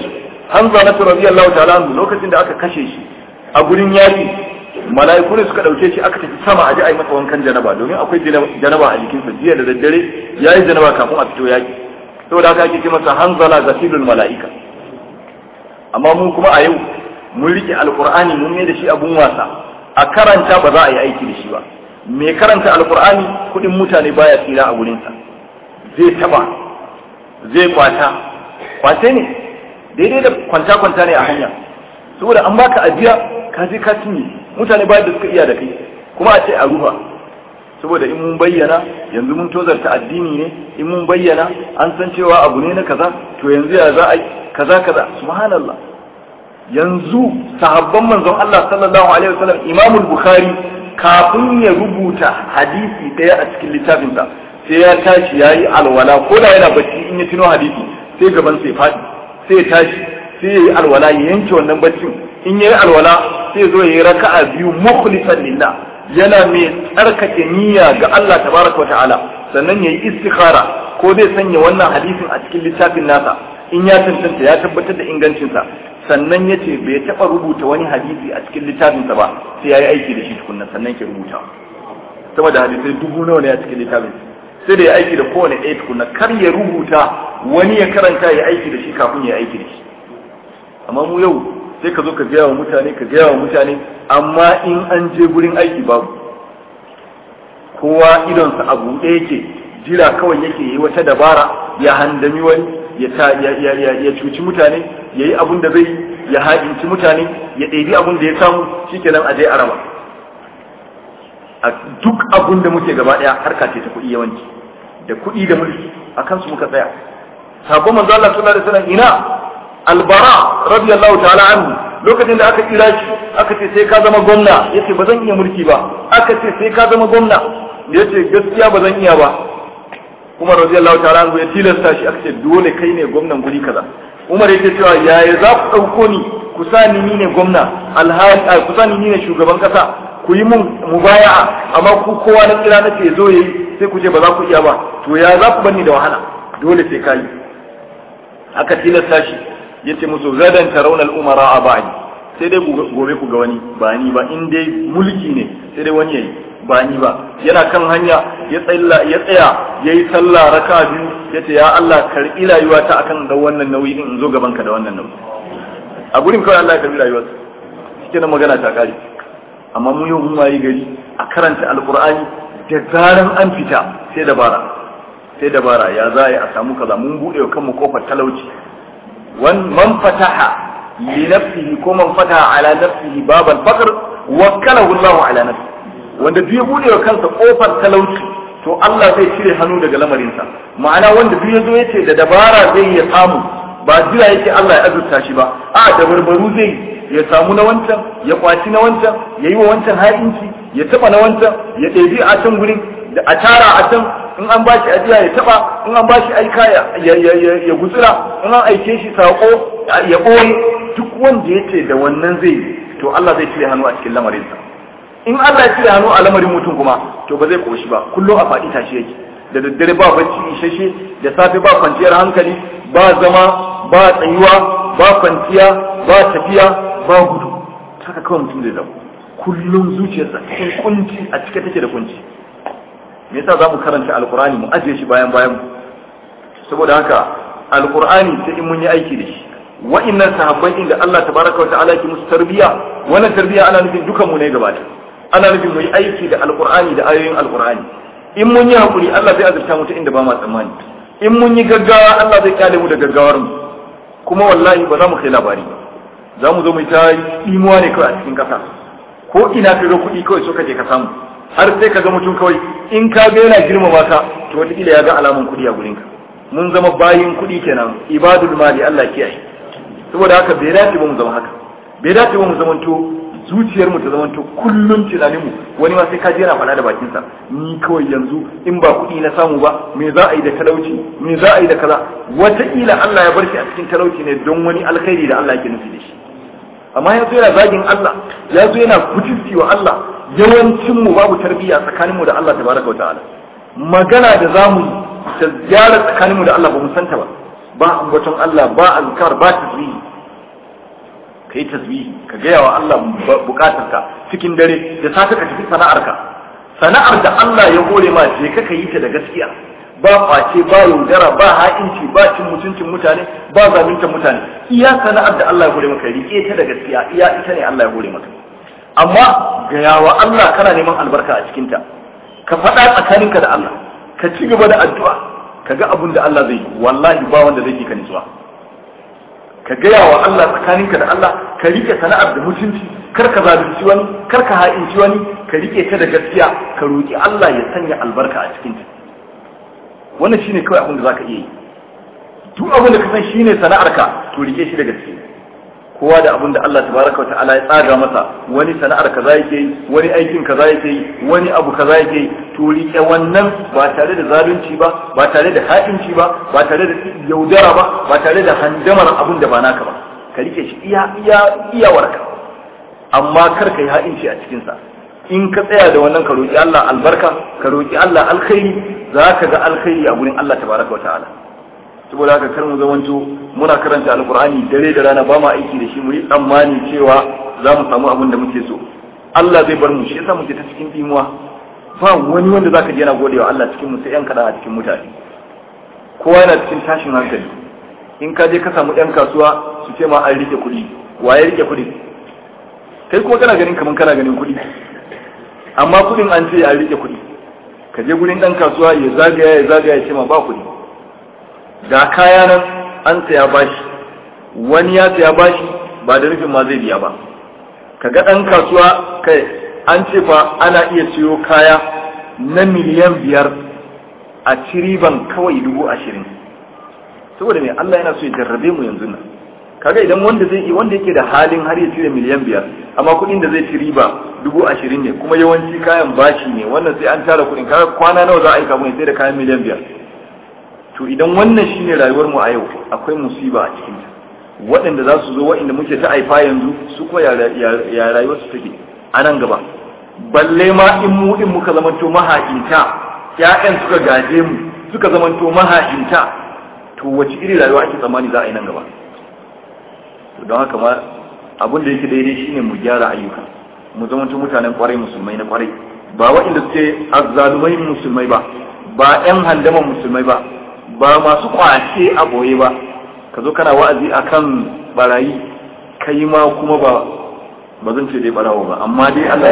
Hamza na radiyallahu ta'ala anhu lokacin da aka kashe shi a gurin yaki mala'iku ne suka dauke shi aka tafi sama a ji a yi masa wankan janaba domin akwai janaba a jikinsa jiya da daddare ya yi janaba kafin a fito yaki saboda haka ake ce masa hanzala zasilul mala'ika amma mun kuma a yau mun rike alqur'ani mun ne da shi abun wasa a karanta ba za a yi aiki da shi ba mai karanta alqur'ani kudin mutane baya tsira a gurinsa zai taba zai kwata kwace ne daidai da kwanta-kwanta ne a hanya saboda an baka ajiya ka je ka cinye mutane bayan da suka iya da kai kuma a ce a rufa saboda in mun bayyana yanzu mun tozarta addini ne in mun bayyana an san cewa abu ne na kaza to yanzu ya za a yi kaza kaza subhanallah yanzu sahabban manzon Allah sallallahu alaihi wasallam Imam Bukhari kafin ya rubuta hadisi daya a cikin littafinsa sai ya tashi yayi alwala ko da yana bacci in ya tuno hadisi sai gaban sai fadi sai ya tashi sai ya yi alwala ya yanke wannan baccin in ya yi alwala sai ya zo ya yi raka'a biyu mukhlisan lillah yana mai tsarkake niyya ga Allah tabaraka wa ta'ala sannan ya yi istikhara ko zai sanya wannan hadisin a cikin littafin nasa in ya tantance ya tabbatar da ingancinsa sannan ya ce bai taɓa rubuta wani hadisi a cikin littafinsa ba sai ya yi aiki da shi tukunna sannan ke rubuta saboda hadisai dubu nawa ne a cikin littafin sai da ya aiki da kowane ɗaya tukunna kar ya rubuta wani ya karanta ya aiki da shi kafin ya aiki da shi amma mu yau sai ka zo ka gaya wa mutane ka gaya wa mutane amma in an je gurin aiki babu kowa idonsa a buɗe yake jira kawai yake yi wata dabara ya handami wani ya ya cuci mutane ya yi abun da zai ya haɗinci mutane ya ɗebi abun da ya samu shikenan a je a raba a duk abun da muke gaba ɗaya harka ce ta kuɗi yawanci da kuɗi da mulki a kansu muka tsaya sabon manzo Allah sallallahu alaihi wasallam ina albara radiyallahu ta'ala anhu lokacin da aka kira shi aka ce sai ka zama gwamna yace ba zan iya mulki ba aka ce sai ka zama gwamna yace gaskiya ba zan iya ba Umar radiyallahu ta'ala anhu ya tilasta shi aka ce dole kai ne gwamnan guri kaza Umar yake cewa yaya za ku dauko ni ku sa ni ni ne gwamna alhali ku sa ni ni ne shugaban kasa ku yi mun mubaya'a amma ku kowa na kira nace zo yayi sai ku ce ba za ku iya ba to ya za ku bani da wahala dole sai kai aka tilasta shi yace musu gadan tarawna al-umara a ba'di sai dai gobe ku ga wani ba ni ba in dai mulki ne sai dai wani yayi ba ni ba yana kan hanya ya tsalla ya tsaya yayi sallah raka biyu yace ya Allah karbi rayuwata akan da wannan nauyi in zo gaban ka da wannan nauyi a gurin kawai Allah ya karbi rayuwarsa shike nan magana ta kare amma mu yau mun wayi gari a karanta alqur'ani da zaran an fita sai dabara sai dabara ya za a samu kaza mun bude wa kanmu kofar talauci man fataha li nafsihi ko man fataha ala nafsihi babal faqr wakkalahu Allah ala nafsihi wanda duk ya bude wa kansa kofar talauci to Allah zai cire hannu daga lamarinsa ma'ana wanda duk ya zo yace da dabara zai ya samu ba jira yake Allah ya azurta shi ba a da barbaru zai ya samu na wancan ya kwaci na wancan ya yi wa wancan ha'inci ya taba na wancan ya ɗebi a can gurin da a tara a can in an bashi ajiya ya taba in an bashi aika ya gutsira in an aike shi sako ya ɓoye duk wanda ya ce da wannan zai to Allah zai cire hannu a cikin lamarinsa in Allah ya cire hannu a lamarin mutum kuma to ba zai koshi ba kullum a faɗi tashi yake da daddare ba bacci isheshe da safe ba kwanciyar hankali ba zama ba tsayuwa ba kwanciya ba tafiya ba gudu haka kawai mutum zai zama kullum zuciyarsa cikin kunci a cike take da kunci me yasa za mu karanta alkur'ani mu ajiye shi bayan bayan saboda haka alkur'ani sai in mun yi aiki da shi wa'annan sahabbai inda Allah tabaraka wa ta'ala ke musu tarbiya wannan tarbiya ana nufin dukan mu ne gaba ana nufin mu yi aiki da alkur'ani da ayoyin alkur'ani in mun yi hakuri Allah zai azurta mu ta inda ba ma tsammani in mun yi gaggawa Allah zai kyale mu da gaggawar mu kuma wallahi ba za mu kai labari ba za mu zo mu ta imuwa ne kawai a cikin kasa ko ina ka ga kuɗi kawai so ka je ka samu har sai ka ga mutum kawai in ka ga yana girmama ka to wataƙila ya ga alamun kuɗi a gurinka mun zama bayin kuɗi kenan ibadul mali Allah kiyaye saboda haka bai dace ba mu zama haka bai dace ba mu zamanto zuciyar mu ta zamanto kullun tunanin mu wani ma sai ka je yana faɗa da bakin sa ni kawai yanzu in ba kuɗi na samu ba me za a yi da talauci me za a yi da kaza wataƙila Allah ya bar shi a cikin talauci ne don wani alkhairi da Allah yake nufi da shi amma yanzu yana zagin Allah ya zo yana kutunci wa Allah yawancin mu babu tarbiyya tsakanin mu da Allah tabaraka wa ta'ala magana da zamu ta ziyara tsakanin mu da Allah ba mu santa ba ba ambaton Allah ba azkar ba tasbihi ka yi tasbihi ka gaya wa Allah bukatarka cikin dare da safe ka tafi sana'arka sana'ar da Allah ya hore ma je ka yi ta da gaskiya ba kwace ba yaudara ba ha'inci ba cin mutuncin mutane ba zalunta mutane iya sana'ar da Allah ya hore maka rike ta da gaskiya iya ita ne Allah ya hore maka amma gaya wa Allah kana neman albarka a cikin ta ka faɗa tsakaninka da Allah ka ci gaba da addu'a ka ga abin da Allah zai yi wallahi ba wanda zai yi ka nutsuwa ka gaya wa Allah tsakaninka da Allah ka rike sana'ar da mutunci kar ka zalunci wani kar ka ha'inci wani ka rike ta da gaskiya ka roki Allah ya sanya albarka a cikin ta wannan shine kawai abin da zaka iya yi duk abin da ka san shine sana'arka to rike shi da gaskiya kowa da abin da Allah tabaraka wa ta'ala ya tsaga masa wani sana'ar kaza yake yi wani aikin kaza yake yi wani abu kaza yake yi to rike wannan ba tare da zalunci ba ba tare da ha'inci ba ba tare da yaudara ba ba tare da handamar abin da ba naka ba ka rike shi iya iya iyawarka amma kar ka yi ha'inci a cikin sa in ka tsaya da wannan ka roki Allah albarka ka roki Allah alkhairi zaka ga alkhairi a gurin Allah tabaraka wa ta'ala saboda haka kar mu zamanto muna karanta alkur'ani dare da rana ba mu aiki da shi mu yi tsammani cewa za mu samu abin da muke so Allah zai bar mu shi yasa muke ta cikin dimuwa ba wani wanda zaka je yana godewa Allah cikin mu sai yan kada a cikin mutane kowa yana cikin tashin hankali in ka je ka samu yan kasuwa su ce ma an rike kuɗi waye rike kuɗi kai kuma kana ganin kaman kana ganin kuɗi amma kuɗin an ce an rike kuɗi ka je gurin ɗan kasuwa ya zagaya ya zagaya ya ce ma ba kuɗi ga kaya nan an saya bashi wani ya saya bashi ba da nufin ma zai biya ba kaga ɗan kasuwa kai an ce fa ana iya siyo kaya na miliyan biyar a ciriban kawai dubu ashirin saboda me Allah yana so ya jarrabe mu yanzu nan kaga idan wanda zai wanda yake da halin har ya cire miliyan biyar amma kuɗin da zai ci riba dubu ashirin ne kuma yawanci kayan bashi ne wannan sai an tara kuɗin kaga kwana nawa za a yi kafin sai da kayan miliyan biyar to idan wannan shine rayuwar mu a yau akwai musiba a cikin ta waɗanda za su zo waɗanda muke ta aifa yanzu su kuma ya rayuwar su take a nan gaba balle ma in mu in muka zamanto maha'inta ƴaƴan suka gaje mu suka zamanto maha'inta to wace iri rayuwa ake tsammani za a yi nan gaba don haka ma abin da yake daidai shine mu gyara ayyuka mu zamanto mutanen kwarai musulmai na kwarai ba waɗanda suke azzalumai musulmai ba ba ƴan handaman musulmai ba ba masu kwace a boye ba ka zo kana wa'azi akan barayi kai ma kuma ba ba zan ce dai barawo ba amma dai Allah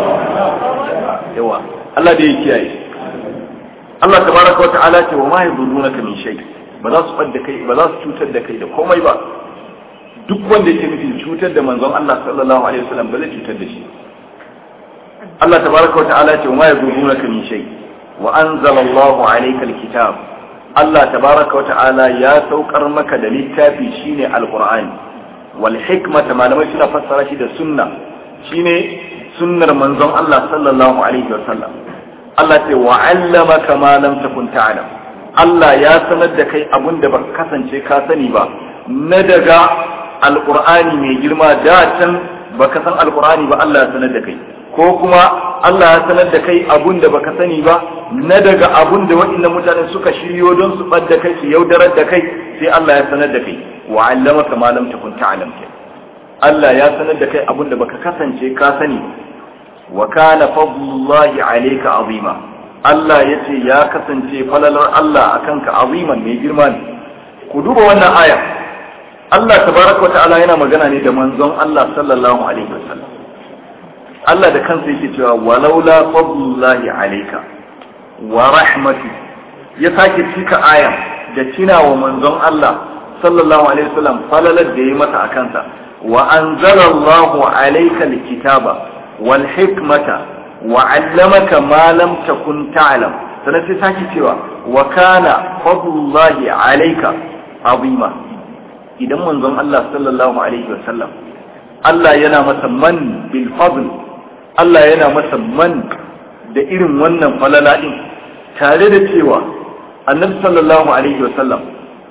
ya yawa Allah dai ya kiyaye Allah tabaraka wa ta'ala ce wa ma yadurrunaka min shay ba za su fadda kai ba za su cutar da kai da komai ba duk wanda yake nufin cutar da manzon Allah sallallahu alaihi wasallam ba zai cutar da shi Allah tabaraka wa ta'ala ce wa ma yadurrunaka min shay wa anzala Allahu alayka alkitab Allah tabaraka wa ta'ala ya saukar maka da littafi shine alqur'ani wal hikmata malamai suna fassara shi da sunna shine sunnar manzon Allah sallallahu alaihi wa sallam Allah ce wa 'allamaka ma lam takun ta'lam Allah ya sanar da kai abun da baka kasance ka sani ba na daga alqur'ani mai girma da can baka san alqur'ani ba Allah ya sanar da kai ko kuma Allah ya sanar da kai abun da baka sani ba na daga abun da waɗannan mutane suka shiryo don su ɓadda kai su yaudarar da kai sai Allah ya sanar da kai wa allamaka ma lam takun ta'lam Allah ya sanar da kai abun da baka kasance ka sani wa kana fadlullahi alayka azima Allah ya ce ya kasance falalar Allah akan ka aziman mai girma ne ku duba wannan aya Allah tabaraka wa ta'ala yana magana ne da manzon Allah sallallahu alaihi wasallam Allah da kansa yake cewa walaula fadlullahi alayka wa rahmatu ya sake cika aya da wa manzon Allah sallallahu alaihi wasallam falalar da ya masa a kansa wa anzalallahu alayka alkitaba wal hikmata wa 'allamaka ma lam takun ta'lam sannan sai sake cewa wa kana fadlullahi alayka azima idan manzon Allah sallallahu alaihi wasallam Allah yana masa man bil fadl Allah yana masa man da irin wannan falala din tare da cewa annabi sallallahu alaihi wasallam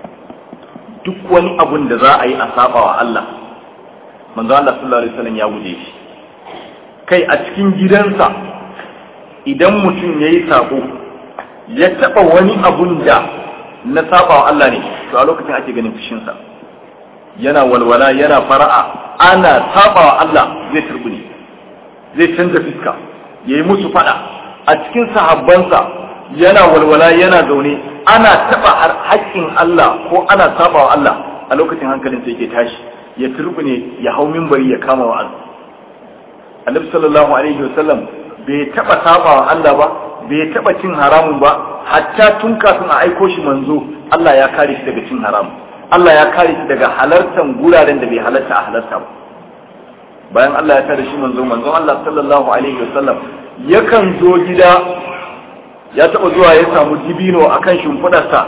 duk wani abun da za a yi a saba wa Allah manzo Allah sallallahu alaihi wasallam ya guje shi kai a cikin gidansa idan mutum ya yi sabo ya taba wani abun da na saba wa Allah ne to a lokacin ake ganin fushinsa yana walwala yana fara'a ana sabawa Allah zai turbune zai canza fiska yayi musu fada a cikin sahabbansa yana walwala yana zaune ana taba haƙƙin Allah ko ana sabawa Allah a lokacin hankalin sai yake tashi ya turbune ya hau minbari ya kama wa'azi Annabi sallallahu alaihi wasallam bai taba sabawa Allah ba bai taba cin haramun ba hatta tun kafin a aiko shi manzo Allah ya kare shi daga cin haramun Allah ya kare shi daga halartan guraren da bai halarta a halarta ba bayan Allah ya tare shi manzo manzon Allah sallallahu alaihi wasallam yakan zo gida ya taba zuwa ya samu dibino akan shimfidarsa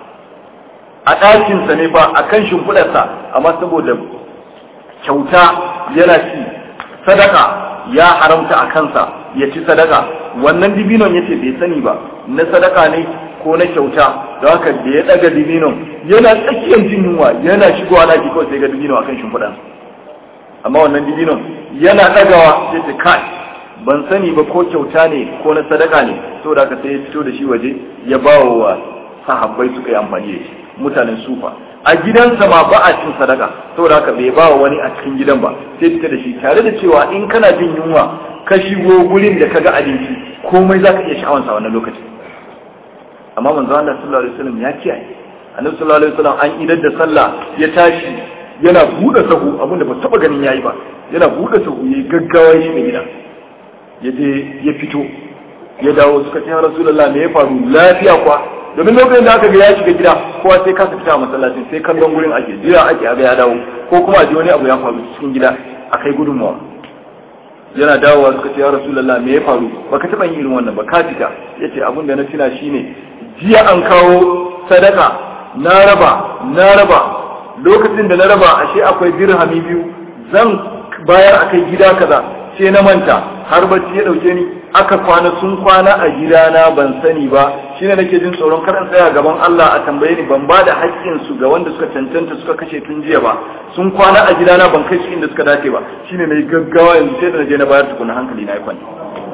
a ɗakinsa ne fa akan shimfidarsa amma saboda kyauta yana ci sadaka ya haramta a kansa ya ci sadaka wannan dibinon yace bai sani ba na sadaka ne ko na kyauta da haka da ya daga dibinon yana tsakiyar jin yunwa yana shigowa na kawai sai ga dibino akan shimfiɗan amma wannan dibinon yana dagawa sai ce kai ban sani ba ko kyauta ne ko na sadaka ne saboda haka sai ya fito da shi waje ya bawa wa sahabbai suka yi amfani da shi mutanen sufa a gidansa ma ba a cin sadaka saboda haka bai ba wani a cikin gidan ba sai fita da shi tare da cewa in kana jin yunwa ka shigo gurin da kaga abinci komai zaka iya sha'awansa wannan lokacin amma manzo Allah sallallahu alaihi wasallam ya kiyaye annabi sallallahu alaihi wasallam an idar da sallah ya tashi yana bude sahu abinda ba taba ganin yayi ba yana bude sahu yayi gaggawa shi mai gida ya je ya fito ya dawo suka ce ya rasulullah me ya faru lafiya kwa domin lokacin da aka ga ya shiga gida kowa sai kasa fita a masallacin sai kallon gurin ake jira ake aga ya dawo ko kuma a ji wani abu ya faru cikin gida a kai gudunmawa yana dawowa suka ce ya rasulullah me ya faru baka taɓa yin irin wannan ba ka fita ya ce abin da na tuna shine jiya an kawo sadaka na raba na raba lokacin da na raba ashe akwai dirhami biyu zan bayar a kai gida kaza sai na manta har bacci ya dauke ni aka kwana sun kwana a gidana ban sani ba shine nake jin tsoron karan tsaya gaban Allah a tambaye ni ban bada haƙƙin su ga wanda suka cancanta suka kashe tun jiya ba sun kwana a gidana ban kai su inda suka dace ba shine nayi gaggawa yanzu sai da naje na bayar tukuna hankali na yi kwani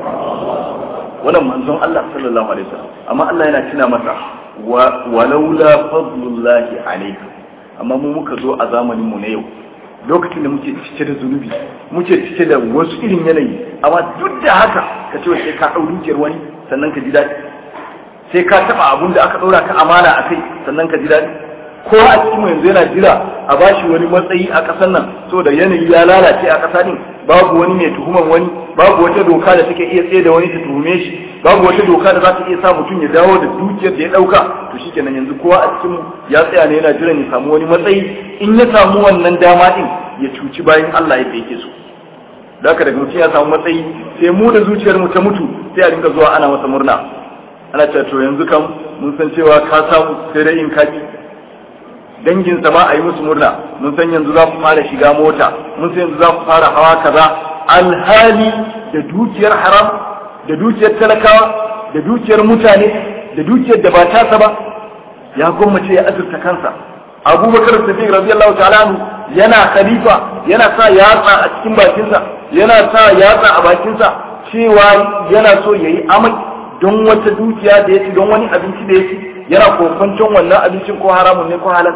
wannan manzon Allah sallallahu alaihi wasallam amma Allah yana tuna masa walaula fadlullahi alaikum amma mu muka zo a zamanin mu na yau lokacin da muke cike da zunubi muke cike da wasu irin yanayi amma duk da haka ka ce sai ka ɗau dukiyar wani sannan ka ji daɗi sai ka taɓa abun da aka ɗora ka amana a kai sannan ka ji daɗi ko a cikin yanzu yana jira a bashi wani matsayi a ƙasar nan saboda yanayi ya lalace a ƙasa din babu wani mai tuhuman wani babu wata doka da take iya tsaye da wani ta tuhume shi babu wata doka da za ta iya sa mutum ya dawo da dukiyar da ya ɗauka to shikenan yanzu kowa a cikin ya tsaya ne yana jiran ya samu wani matsayi in ya samu wannan dama din ya cuci bayan Allah yadda yake so da haka daga mutum ya samu matsayi sai mu da zuciyar mu ta mutu sai a dinga zuwa ana masa murna ana cewa to yanzu kam mun san cewa ka samu sai dai in kaki dangin sa ma a yi musu murna mun san yanzu za ku fara shiga mota mun san yanzu za ku fara hawa kaza alhali da dukiyar haram da dukiyar talakawa da dukiyar mutane da dukiyar da ba tasa ba ya gwammace ya azurta kansa abubakar siddiq radiyallahu ta'ala anhu yana khalifa yana sa yatsa a cikin bakinsa yana sa yatsa a bakinsa cewa yana so yayi amai don wata dukiya da ya ci don wani abinci da ya ci yana kofancin wannan abincin ko haramun ne ko halal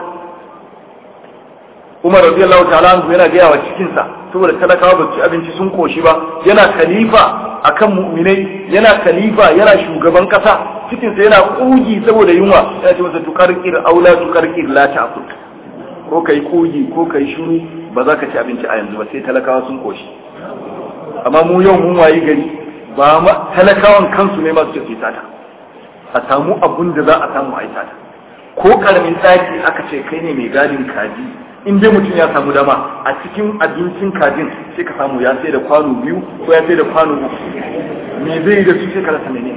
Umar radiyallahu ta'ala anhu yana gaya wa cikinsa saboda talakawa ba su ci abinci sun koshi ba yana khalifa akan mu'minai yana khalifa yana shugaban kasa cikinsa yana kugi saboda yunwa yana ce masa tukarkir aula tukarkir la ta'kul ko kai kugi ko kai shiru ba za ka ci abinci a yanzu ba sai talakawa sun koshi amma mu yau mun wayi gari ba ma talakawan kansu ne masu ce sata a samu abun da za a samu a sata ko karamin daki aka ce kai ne mai gadin kaji in dai mutum ya samu dama a cikin abincin kajin sai ka samu ya sai da kwano biyu ko ya sai da kwano uku me zai yi da su sai ka rasa menene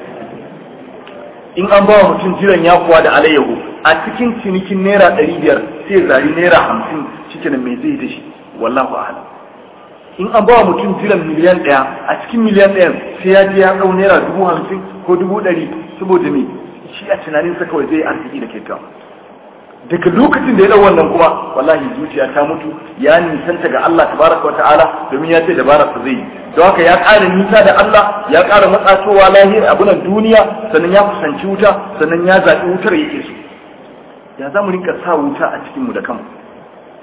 in an ba wa mutum jiran yakuwa da alayyahu a cikin cinikin naira ɗari biyar sai zari naira hamsin cikin me zai da shi wallahu a'lam in an ba wa mutum jiran miliyan ɗaya a cikin miliyan ɗayan sai ya je ya ɗau naira dubu hamsin ko dubu ɗari saboda me shi a tunaninsa kawai zai arziki da kyakkyawa daga lokacin da ya dau wannan kuma wallahi zuciya ta mutu ya nisanta ga Allah tabaraka wa ta'ala domin ya ce dabara sa zai yi don haka ya ƙara nisa da Allah ya ƙara matsatowa lahir abunan duniya sannan ya kusanci wuta sannan ya zaɓi wutar yake so ya za mu rinka sa wuta a cikin mu da kanmu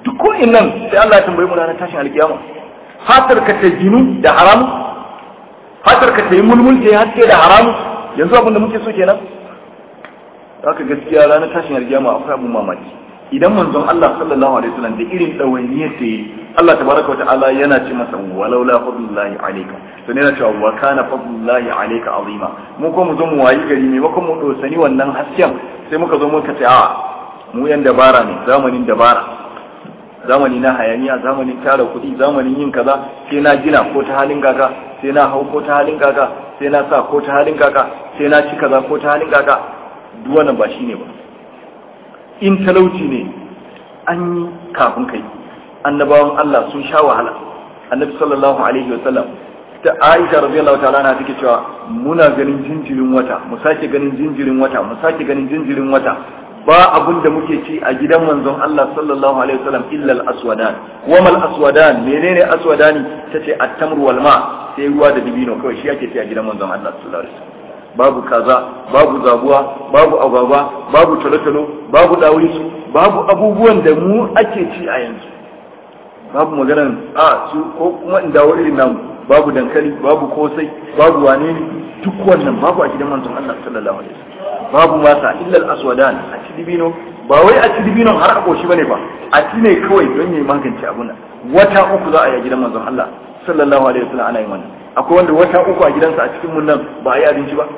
duk ko nan sai Allah ya tambaye mu ranar tashin alkiyama fatar ka ta jinu da haramu fatar ka ta yi mulmul ta yi haske da haramu yanzu abin da muke so kenan haka gaskiya ranar tashin alkiyama akwai abin mamaki idan manzon Allah sallallahu alaihi wasallam da irin dawainiyar da yi Allah tabaraka wa ta'ala yana ce masa walau la fadlullahi alayka to ne na cewa wa kana fadlullahi alayka azima mu ko mu zo mu wayi gari ne mako mu dosani wannan hasken sai muka zo muka ce a mu yan dabara ne zamanin dabara zamani na hayaniya zamanin tara kuɗi zamanin yin kaza sai na gina ko ta halin kaka sai na hau ko ta halin kaka sai na sa ko ta halin kaka sai na ci kaza ko ta halin kaka duk wannan ba shine ba in talauci ne an yi kafin kai annabawan Allah sun sha wahala annabi sallallahu alaihi wasallam ta Aisha radiyallahu ta'ala na take cewa muna ganin jinjirin wata mu sake ganin jinjirin wata mu sake ganin jinjirin wata ba abun da muke ci a gidan manzon Allah sallallahu alaihi wasallam illa al-aswadan wa mal aswadan menene aswadani tace at-tamr wal ma sai ruwa da dibino kawai shi ake ci a gidan manzon Allah sallallahu alaihi wasallam babu kaza babu zabuwa babu agwagwa babu talotalo babu dawisu babu abubuwan da mu ake ci a yanzu babu maganar a su ko kuma in dawo irin namu babu dankali babu kosai babu wane ne duk wannan babu a gidan manzon Allah sallallahu alaihi wasallam babu masa illa al-aswadan a ci dibino ba wai a ci dibino har a koshi bane ba a ci ne kawai don yayi magance abun nan wata uku za a yi a gidan manzon Allah sallallahu alaihi wasallam ana yin wannan akwai wanda wata uku a gidansa a cikin mun nan ba a yi abinci ba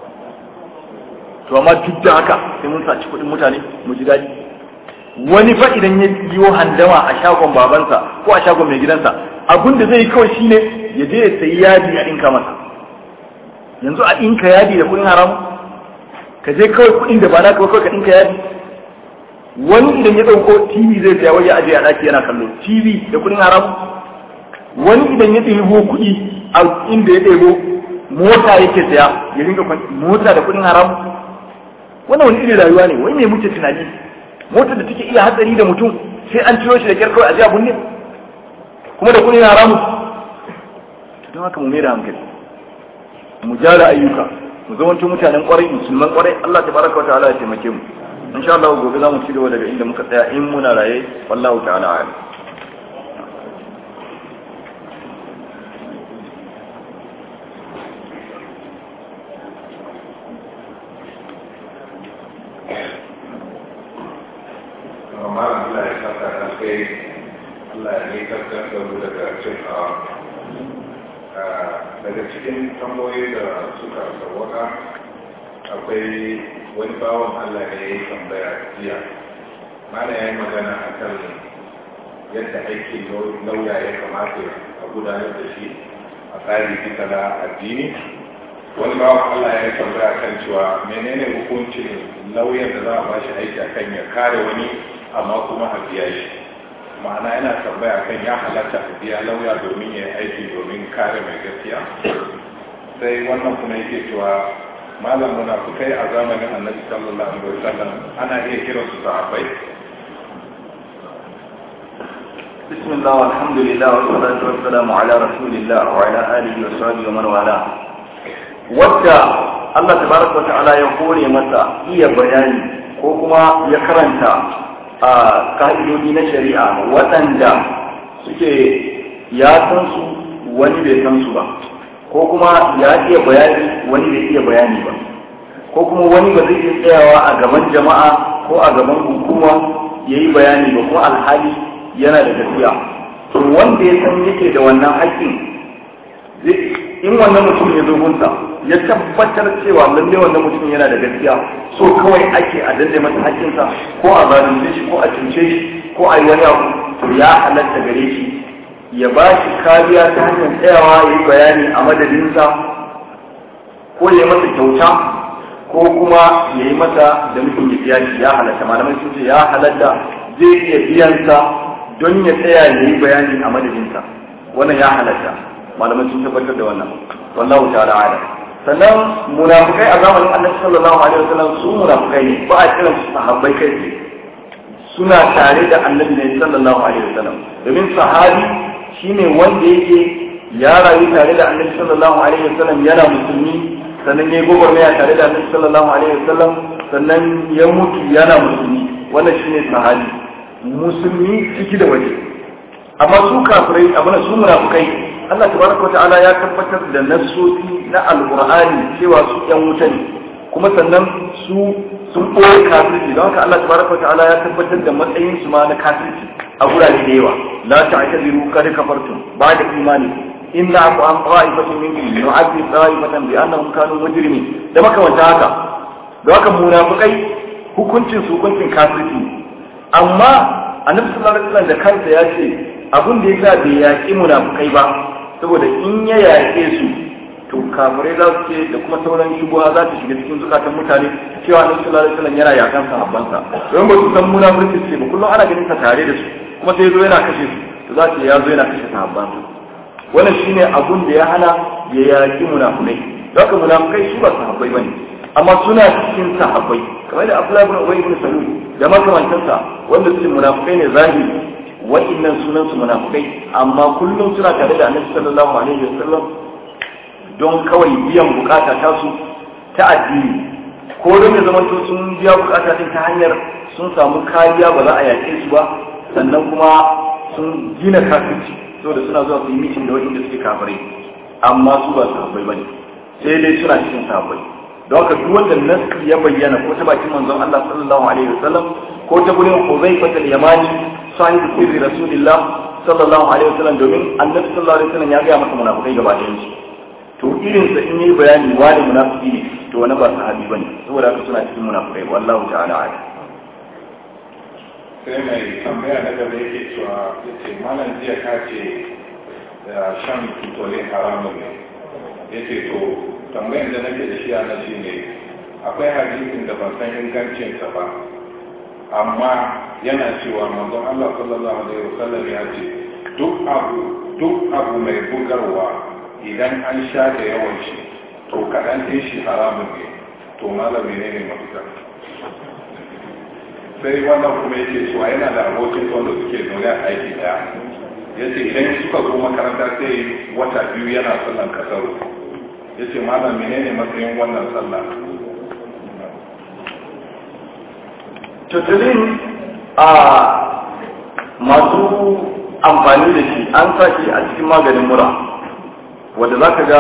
to amma duk da haka sai mun saci kuɗin mutane mu ji daɗi wani fa idan ya yiwo handama a shagon babansa ko a shagon mai gidansa abin da zai yi kawai shine ya je ya sayi yadi a ɗinka masa yanzu a ɗinka yadi da kuɗin haram ka je kawai kuɗin da ba na kawai ka ɗinka yadi wani idan ya ɗauko tv zai saya waje aje a ɗaki yana kallo tv da kuɗin haram wani idan ya ɗebo kuɗi a inda ya ɗebo mota yake saya ya rinka mota da kuɗin haram wannan wani irin rayuwa ne wai me muke tunani motar da take iya hatsari da mutum sai an ciro shi da kyar kawai a jiya bunne kuma da kuɗin haramu don haka mu mera hankali mu jara ayyuka mu zamanto mutanen kwarai musulman kwarai Allah tabaraka wa ta'ala ya taimake mu insha Allah gobe za mu ci gaba daga inda muka tsaya in muna raye wallahu ta'ala a'lam malam Allah ya saka da kai Allah ya ne kaskan da mu daga cin daga cikin tamboyi da suka sauwaka akwai wani bawan Allah da ya yi tambaya jiya mana ya yi magana a kan yadda aiki lauya ya kamata a gudanar da shi a tsari bisa na addini wani bawan Allah ya yi tambaya kan cewa menene hukuncin lauyan da za a ba shi aiki a kan ya kare wani amma kuma a biya shi ma'ana yana tambaya kan ya halatta a biya lauya domin ya aiki domin kare mai gaskiya sai wannan kuma yake cewa malam munafukai a zamanin annabi sallallahu alaihi wasallam ana iya kiran su sahabbai بسم الله والحمد لله والصلاة والسلام على رسول الله وعلى آله وصحبه ومن والاه wadda Allah tabaraka wa ta'ala ya kore masa iya bayani ko kuma ya karanta a ka'idodi na shari'a waɗanda suke ya san su wani bai san su ba ko kuma ya iya bayani wani bai iya bayani ba ko kuma wani ba zai iya tsayawa a gaban jama'a ko a gaban hukuma ya yi bayani ba kuma alhali yana da gaskiya to wanda ya san yake da wannan haƙƙin in wannan mutum ya zo gunsa ya tabbatar cewa lalle wannan mutum yana da gaskiya so kawai ake a danne masa hakkinsa ko a zalunce shi ko a cuce shi ko a yi wani abu to ya halatta gare shi ya ba shi kariya ta hanyar tsayawa ya yi bayani a madadinsa ko ya yi masa kyauta ko kuma ya yi masa da mutum ya biya shi ya halatta malamai sun ce ya halatta zai iya biyansa don ya tsaya ya yi bayani a madadinsa wannan ya halatta malamai sun tabbatar da wannan wallahu ta'ala a'lam sannan munafikai a zamanin annabi sallallahu alaihi wasallam su munafikai ne ba a kiran su sahabbai kai ne suna tare da annabi ne sallallahu alaihi wasallam domin sahabi shine wanda yake ya rayu tare da annabi sallallahu alaihi wasallam yana musulmi sannan ya yi gwagwarmaya tare da annabi sallallahu alaihi wasallam sannan ya mutu yana musulmi wannan shine sahabi musulmi ciki da waje amma su kafirai abin su munafukai Allah tabaraka wa ta'ala ya tabbatar da nassoci na alqur'ani cewa su yan wuta ne kuma sannan su sun ɓoye kafirci don haka Allah tabaraka wa ta'ala ya tabbatar da matsayin su ma na kafirci a gurare da yawa la ta'tadiru qad kafartum ba'da imani inna afu an ta'ifatin minkum nu'adhib ta'ifatan bi annahum kanu mujrimin da makamanta haka don haka munafikai hukuncin su hukuncin kafirci amma annabi sallallahu alaihi wasallam da kansa ya ce abin da yasa bai yaƙi munafikai ba saboda in ya yaƙe su to kafirai za su ce da kuma sauran shubuha za ta shiga cikin zukatan mutane cewa annabi sallallahu alaihi wasallam yana yakan sahabbansa don ba su san munafurci ce ba kullum ana ganin sa tare da su kuma sai zo yana kashe su to za su ya zo yana kashe sahabbansa wannan shine abun da ya hana ya yaki munafukai haka munafukai su ba sahabbai bane amma suna cikin sahabbai kamar da Abdullah ibn Ubay ibn Salul da makamantansa wanda su munafukai ne zahiri wa'annan sunan su munafukai amma kullum suna tare da Annabi sallallahu alaihi wasallam don kawai biyan bukata ta su ta addini ko don ya zama to sun biya bukata din ta hanyar sun samu kariya ba za a yaƙe su ba sannan kuma sun gina kafirci saboda suna zuwa su yi mitin da waɗanda suke kafirai amma su ba sahabbai bane sai dai suna cikin sahabbai don haka duk wanda nasu ya bayyana ko ta bakin manzon Allah sallallahu alaihi wasallam ko ta gurin Huzaifa al-Yamani sahibu sirri Rasulillah sallallahu alaihi wasallam domin Annabi sallallahu alaihi wasallam ya ga masa munafikai gaba ɗayan su to irin sa in yi bayani wani munafiki ne to wani ba sahabi bane saboda haka suna cikin munafikai wallahu ta'ala a'lam sai mai tambaya na gaba yake cewa yace malam jiya ka ce da shan tutolin haramun ne yace to tambayar da nake da shi a nan shine akwai hadisin da ban san ingancinsa ba amma yana cewa manzon Allah sallallahu alaihi wasallam ya ce duk abu duk abu mai bugarwa idan an sha da yawan shi to kaɗan ɗin shi haramun ne to malami ne ne mafita sai wannan kuma yake cewa yana da abokin wanda suke zaune a aiki daya ya ce idan suka zo makaranta sai wata biyu yana sallan kasaru ya ce malam menene matsayin wannan sallah tutulin a masu amfani da shi an sa shi a cikin maganin mura wadda za ka ga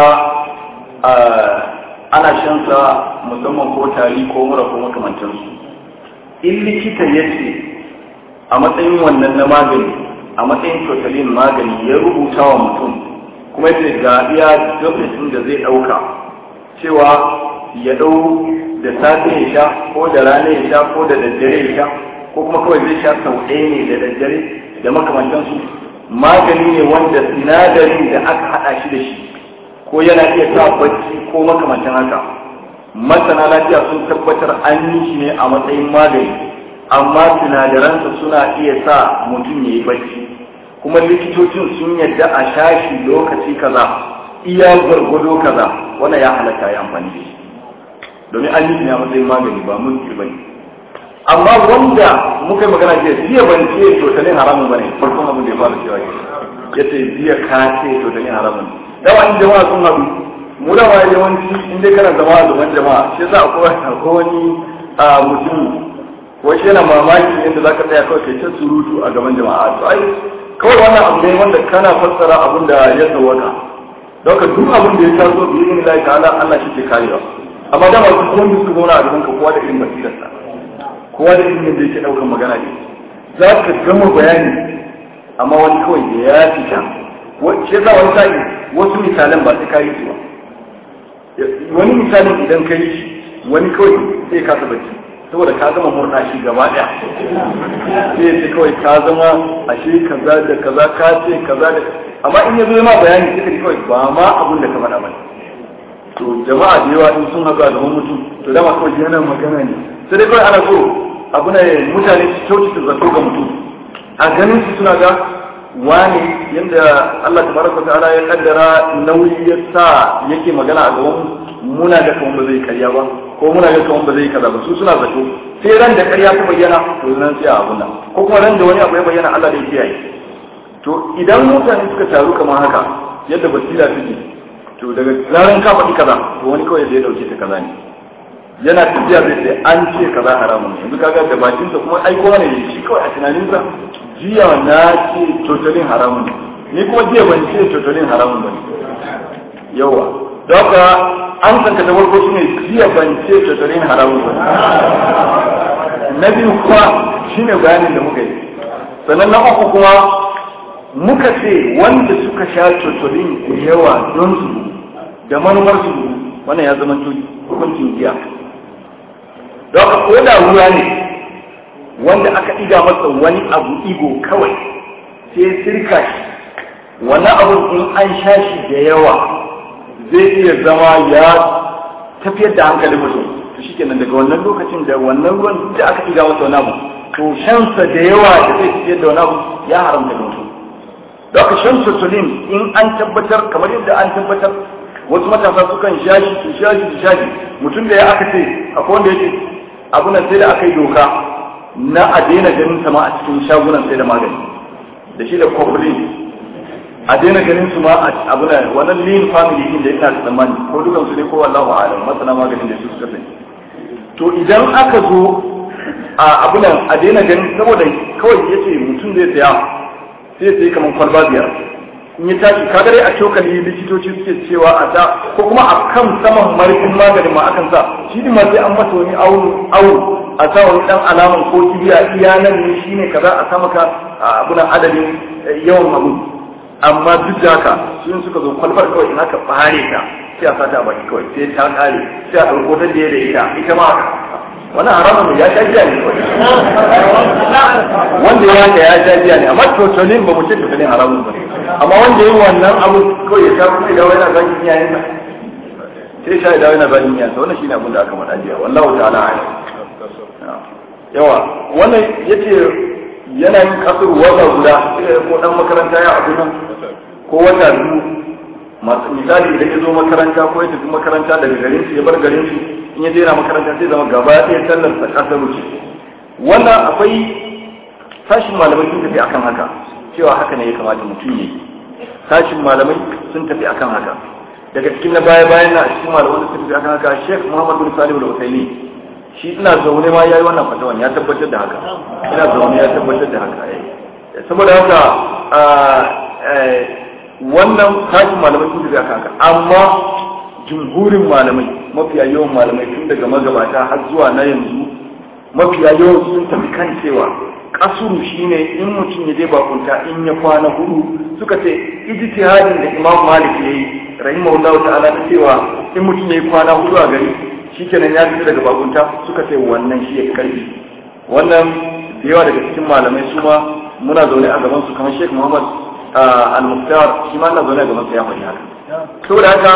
ana shansa musamman ko tari ko mura ko makamancinsu in likita ya ce a matsayin wannan na magani a matsayin totalin magani ya rubuta wa mutum kuma ya ga iya lokacin da zai ɗauka cewa ya ɗau da safe ya sha ko da rana ya sha ko da daddare ya sha ko kuma kawai zai sha sau ɗaya ne da daddare da makamantansu magani ne wanda sinadarin da aka haɗa shi da shi ko yana iya sa bacci ko makamantan haka masana lafiya sun tabbatar an yi shi ne a matsayin magani amma sinadaransa suna iya sa mutum ya yi bacci kuma likitocin sun yadda a shashi lokaci kaza iya gwargwado kaza wannan ya halatta ya amfani da shi domin an yi shi ne a matsayin magani ba mun ba ne amma wanda muka yi magana jiya jiya ban ce totalin haramun ba ne farkon abin da ya fara cewa ya ce jiya ka ce totalin haramun dawa in jama'a sun haɗu mu da ma yawanci in dai kana zama a gaban jama'a shi yasa akwai akwai wani a mutum ko shi yana mamaki yadda zaka tsaya kawai kai ta surutu a gaban jama'a to ai kawai wannan abu ne wanda kana fassara abin da ya tsawaka don ka duk abin da ya taso bi yin Allah ta'ala Allah shi ke karewa amma da ba su wanda su zauna a gaban ka kowa da irin basirarsa kowa da irin da yake daukan magana ne za ka gama bayani amma wani kawai da ya fita shi yasa wani sa'i wasu misalan ba sai ka yi su ba wani misalin idan ka yi shi wani kawai sai ka saba ci saboda ka zama murna shi gaba daya sai sai kawai ka zama ashe kaza da kaza ka ce kaza da amma in ya zo ma bayani sai ka kawai ba ma abun da ka faɗa ba to jama'a da yawa in sun haɗu a gaban mutum to dama kawai yana magana ne sai dai kawai ana so abu ne mutane su kyautata zato ga mutum a ganin su suna ga wani yadda Allah tabaraka ta'ala ya kaddara nauyi ya sa yake magana a gaban muna da kawon ba zai karya ba ko muna ga kawon ba zai kaza ba su suna zato sai ran da karya ta bayyana to nan sai a abun nan ko kuma ran da wani abu ya bayyana Allah da ya kiyaye to idan mutane suka taru kamar haka yadda basira take to daga zaran ka faɗi kaza to wani kawai zai dauke ta kaza ne yana tafiya zai sai an ce kaza haramun yanzu kaga da bakinsa kuma ai kowa ne shi kawai a tunaninsa jiya na ce totalin haramun ni kuma jiya ban ce totalin haramun ba yawa don haka an san ka ta farko shine jiya ban ce totalin haramun ba na biyu kuma shine bayanin da muka yi sannan na uku kuma muka ce wanda suka sha totalin da yawa don su da manufar su wannan ya zama hukuncin giya don haka ko da ruwa ne wanda aka ɗiga masa wani abu igo kawai sai sirka shi wani abu in an sha shi da yawa zai iya zama ya tafiyar da hankalin mutum to shi kenan daga wannan lokacin da wannan ruwan da aka ɗiga masa wani abu to shansa da yawa da zai tafiyar da wani abu ya haramta da mutum da aka shan sotolim in an tabbatar kamar yadda an tabbatar wasu matasa sukan sha shi su sha shi su sha shi mutum da ya aka ce akwai wanda yake abu nan sai da aka yi doka na a daina ganin sama a cikin shagunan sai da magani da shi da coupling a daina ganin su ma a abu nan wannan lean family din da ina tsammani ko dukan su ne ko wallahu a'lam masana maganin da su suka sani to idan aka zo a abu nan a daina ganin saboda kawai yace mutum zai saya sai sai kamar kwalba biyar in ya tashi kaga dai a cokali likitoci suke cewa a ta ko kuma a kan saman marfin maganin ma akan sa shi ne ma sai an masa wani awu awu a sa wani dan alaman ko kibiya iya nan ne shine kaza a sa maka abuna adadin yawan abu amma duk da haka sun suka zo kwalbar kawai in aka bare ta sai a sa ta a baki kawai sai ta kare sai a ɗauko ta da ita ita ma wani haramun ya sha biya ne wanda ya haka ya sha biya ne amma totolin ba mu ce totolin haramun ba amma wanda yi wannan abu kawai ya sha kuma idan yana zagin iyayen sa sai sha idan yana zagin iyayen sa wannan shine abin da aka faɗa jiya wallahu ta'ala a'lam yawa wannan yace yana yin kasar wata guda ko dan makaranta ya abu nan ko wata biyu misali idan ya zo makaranta ko ya tafi makaranta daga garin su ya bar garin su in ya daina makaranta sai zama gaba ɗaya sallar sa kasar wuce wannan akwai sashin malamai sun tafi akan haka cewa haka ne ya kamata mutum ya yi sashin malamai sun tafi akan haka daga cikin na baya bayan na cikin malamai sun tafi akan haka Sheikh Muhammad bin Salim al-Uthaymeen shi ina zaune ma yayi wannan fatawan ya tabbatar da haka ina zaune ya tabbatar da haka saboda haka wannan sashin malamai sun tafi akan haka amma jumhurin malamai mafiya yawan malamai tun daga magabata har zuwa na yanzu mafiya yawan sun tafi kan cewa kasuru shine in mutum ya je bakunta in ya kwana hudu suka ce ijtihadin da Imam Malik yayi rahimahullahu ta'ala ta cewa in mutum ya yi kwana hudu a gari shikenan ya fita daga bakunta suka ce wannan shi ya karfi wannan da yawa daga cikin malamai su ma muna zaune a gaban su kamar Sheikh Muhammad al-Muqtar shi ma na zaune a gaban sa ya faɗi haka saboda haka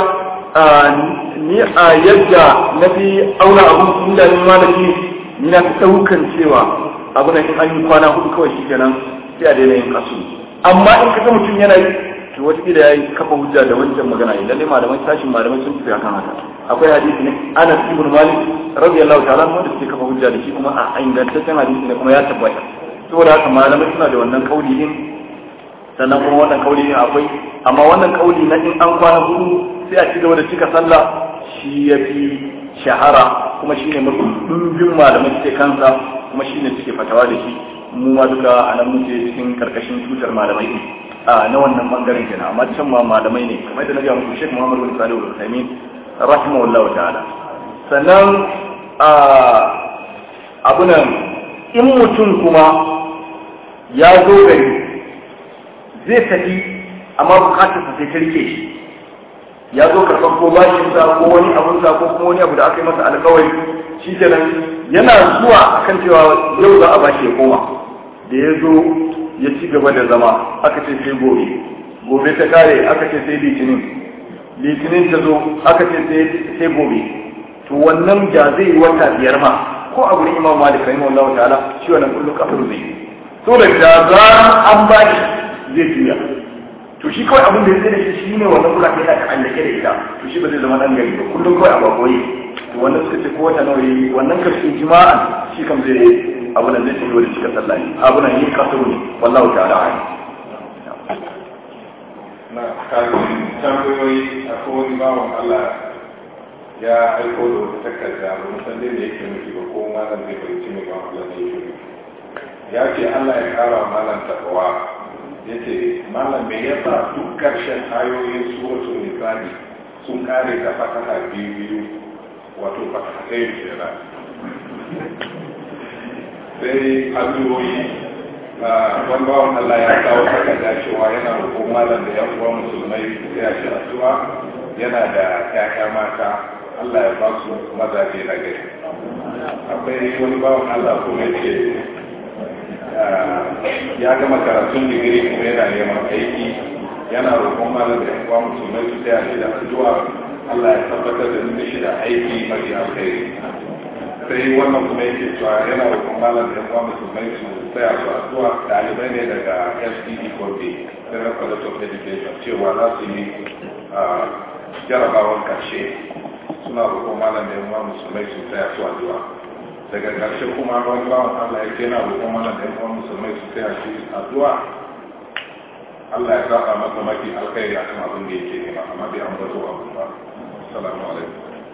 ni a yadda na fi auna abun inda ni malami ni na fi ɗaukan cewa abu da in an yi kwana hudu kawai shi kenan sai a daina yin kasu amma in ka ga mutum yana yi to wataƙila ya yi kafa hujja da wancan magana yi lalle malamai sashin malamai sun tafi akan haka akwai hadisi ne anas ibn malik radiyallahu ta'ala wanda suke kafa hujja da shi kuma a ingantaccen hadisi ne kuma ya tabbata saboda haka malamai suna da wannan kauli din sannan kuma wannan kauli din akwai amma wannan kauli na in an kwana hudu sai a ci gaba da cika sallah shi ya fi shahara kuma shi ne mafi ɗumbin malamai suke kansa kuma shi ne suke fatawa da shi mu ma duka a nan muke cikin karkashin tutar malamai ne a na wannan bangaren kenan amma can ma malamai ne kamar da na ga muku Sheikh Muhammad bin Salih al-Uthaymeen rahimahullahu ta'ala sannan a abunan in mutum kuma ya zo gari zai tafi amma bukatarsa sai ta rike shi ya zo karɓar ko bashin sa ko wani abun sa ko kuma wani abu da aka yi masa alkawari shi kenan yana zuwa akan cewa yau za a bashi ya koma da ya zo ya ci gaba da zama aka ce sai gobe gobe ta kare aka ce sai litinin litinin ta zo aka ce sai gobe to wannan ja zai yi wata biyar ma ko a gurin imam malik rahimahullahu ta'ala shi wannan kullu kafir zai so da da zaran an bashi zai juya to shi kawai abin da ya da shi shine wannan kula da ka allake da ita to shi ba zai zama dan gari ba kullum kawai a bakoyi to wannan suka ce ko wata nawa yi wannan karshen jima'a shi kam zai abu nan zai ci da cika sallah ne abu nan yin kasaru ne wallahu ta'ala a'lam na kafin tambayoyi a kowane bawan Allah ya aiko da wata takarda ba musan dai da yake nufi ba ko malam zai fahimci mai ba Allah ne yake ya ce Allah ya kara malam takawa ya ce malam me yasa duk karshen ayoyin suratul nisa'i sun kare da fataha biyu biyu wato fataha ɗaya kenan sai addu'o'i wani bawan Allah ya kawo takarda cewa yana roƙon malam da yan uwa musulmai sai a shi addu'a yana da ƴaƴa mata Allah ya ba su mazaje na gari akwai wani bawan Allah kuma yake ya gama karatun digiri kuma yana neman aiki yana roƙon malam da yan uwa musulmai su taya shi da addu'a Allah ya tabbatar da ni shi da aiki mafi alkhairi sai wannan kuma yake cewa yana roƙon malam da kuma musulmai su tsaya su addu'a ɗalibai ne daga fdd kobe federal college of education cewa za su yi jarabawan ƙarshe suna roƙon malam da kuma musulmai su tsaya su addu'a daga ƙarshe kuma wani bawan allah ya yana roƙon malam da kuma musulmai su tsaya su addu'a Allah ya zaɓa masa mafi alkhairi a kan abin da yake nema amma bai ambato abu ba. Assalamu alaikum.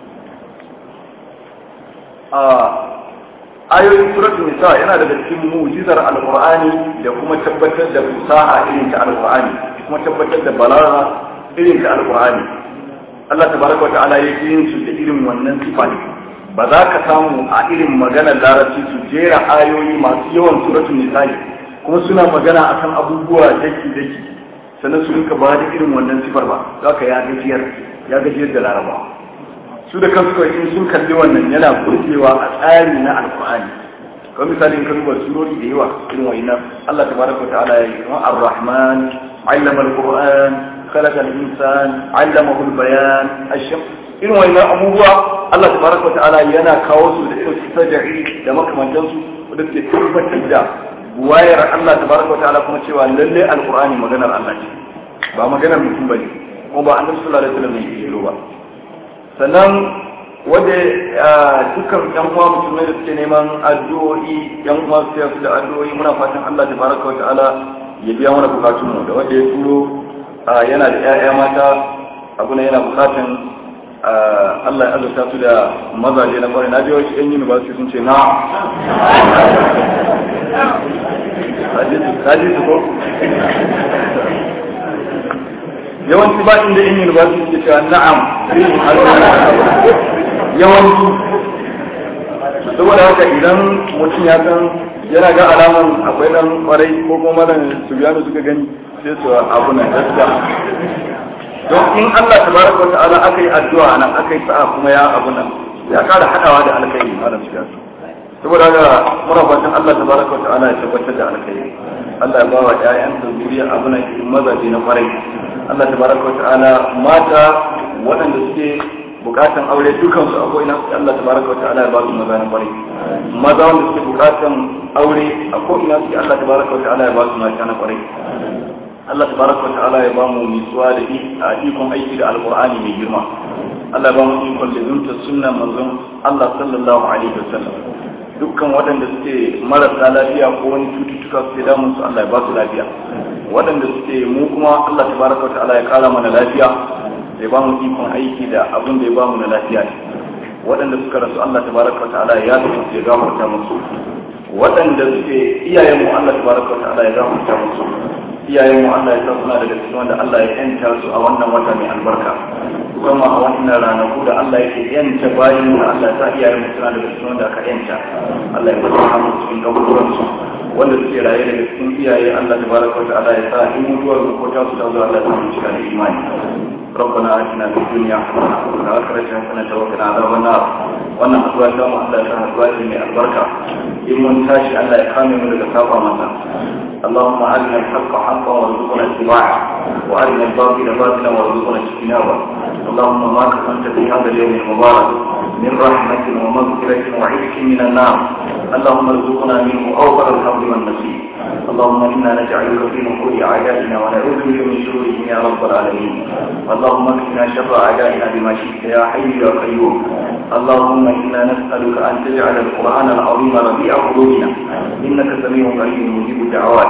a ayoyin suratul nisa yana daga cikin mu'jizar alqur'ani da kuma tabbatar da fusaha irin ta alqur'ani kuma tabbatar da balaga irin ta alqur'ani Allah tabaraka wa ta'ala ya yi su da irin wannan sifa ne ba za ka samu a irin maganar larabci su jera ayoyi masu yawan suratul nisa kuma suna magana akan abubuwa daki daki sannan su rinka ba da irin wannan sifar ba za ka ya gajiyar ya gajiyar da larabawa su da kansu kawai in sun kalli wannan yana burgewa a tsari na alkur'ani kamar misali in ka duba surori da yawa irin wa'ina Allah tabaraka wa ta'ala ya yi kamar ar-rahman allama al-qur'an khalaqa al-insan allamahu al-bayan asham irin wa'ina abubuwa Allah tabaraka wa ta'ala yana kawo su da irin sajai da makamantan su wanda suke tabbatar da wayar Allah tabaraka wa ta'ala kuma cewa lalle alkur'ani maganar Allah ce ba maganar mutum bane kuma ba annabi sallallahu alaihi wasallam ne ke ba sannan wadda dukkan yan uwa musulmai da suke neman addu'o'i yan uwa su yasu da addu'o'i muna fatan Allah ta baraka wa ta'ala ya biya mana bukatun mu da wanda ya turo yana da 'ya'ya mata abu ne yana bukatan Allah ya azurta su da mazaje na kwarai na biyo shi yan university sun ce na kaji su ko yawanci ba inda in university ke cewa na'am yawanci saboda haka idan mutum ya san yana ga alaman akwai dan kwarai ko kuma dan su biya suka gani sai su abu na gaskiya don in Allah tabaraka wa ta'ala aka yi addu'a nan aka yi sa'a kuma ya abu nan ya kara hadawa da alkhairi malam shi saboda haka muna fatan Allah tabaraka wa ta'ala ya tabbatar da alkhairi Allah ya bawa ƴaƴan da zuriya abu nan mazaje na kwarai Allah tabaraka wa ta'ala mata waɗanda suke bukatan aure dukansu a ko'ina suke Allah tabaraka wa ta'ala ya ba su maza na kwarai maza wanda suke bukatan aure a ko'ina suke Allah tabaraka wa ta'ala ya ba su mata na kwarai Allah tabaraka wa ta'ala ya ba mu nutsuwa da a ikon aiki da alqur'ani mai girma Allah ya ba mu ikon da zunta sunnan manzon Allah sallallahu alaihi wasallam dukkan waɗanda suke marasa lafiya ko wani cututtuka suke damun su Allah ya ba su lafiya waɗanda suke mu kuma Allah tabaraka wa ta'ala ya kara mana lafiya ya ba mu ikon aiki da abin da ya ba mu na lafiya ne waɗanda suka rasu Allah tabaraka wa ta'ala ya ga ya gafarta musu waɗanda suke iyayen mu Allah tabaraka wa ta'ala ya gafarta musu iyayen mu Allah ya sa suna daga cikin wanda Allah ya yanta su a wannan wata mai albarka kuma a wannan ranaku da Allah yake yanta bayan mu Allah ya sa iyayen mu suna daga cikin wanda aka yanta Allah ya bada mu cikin gaburan su wanda suke raye daga cikin iyaye Allah tabaraka wa ta'ala ya sa in mutuwar ko ta su ta zo Allah ya sa mu cika da imani ربنا آتنا في الدنيا حسنة وفي الآخرة حسنة وقنا عذاب النار wannan haduwa ta mu Allah ta haduwa ce mai albarka in mun tashi Allah ya kame mu daga saba masa اللهم أرنا الحق حقا وارزقنا اتباعه وأرنا الباطل باطلا وارزقنا اجتنابه اللهم ما كفنت في هذا اليوم المبارك من رحمة ومغفرة وعتق من النار اللهم ارزقنا منه أوفر الحظ والنصيب اللهم إنا نجعلك في نحور أعدائنا ونعوذ بك من شرورهم يا رب العالمين اللهم اكفنا شر أعدائنا بما شئت يا حي يا قيوم اللهم إنا نسألك أن تجعل القرآن العظيم ربيع قلوبنا إنك سميع قريب مجيب الدعوات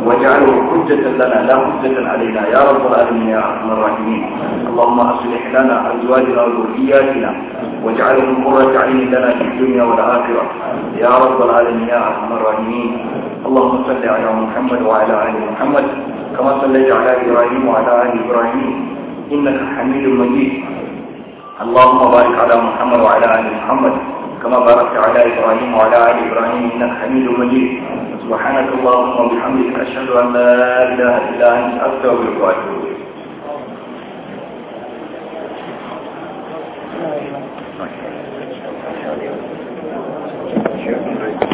واجعله حجة لنا لا حجة علينا يا رب العالمين يا أرحم الراحمين اللهم أصلح لنا أزواجنا وذرياتنا واجعلهم قرة عين لنا في الدنيا والآخرة يا رب العالمين يا أرحم الراحمين اللهم صل على محمد وعلى آل محمد كما صليت على إبراهيم وعلى آل إبراهيم إنك حميد مجيد اللهم بارك على محمد وعلى آل محمد كما باركت على إبراهيم وعلى آل إبراهيم إنك حميد مجيد سبحانك اللهم وبحمدك أشهد أن لا إله إلا أنت أستغفرك وأتوب إليك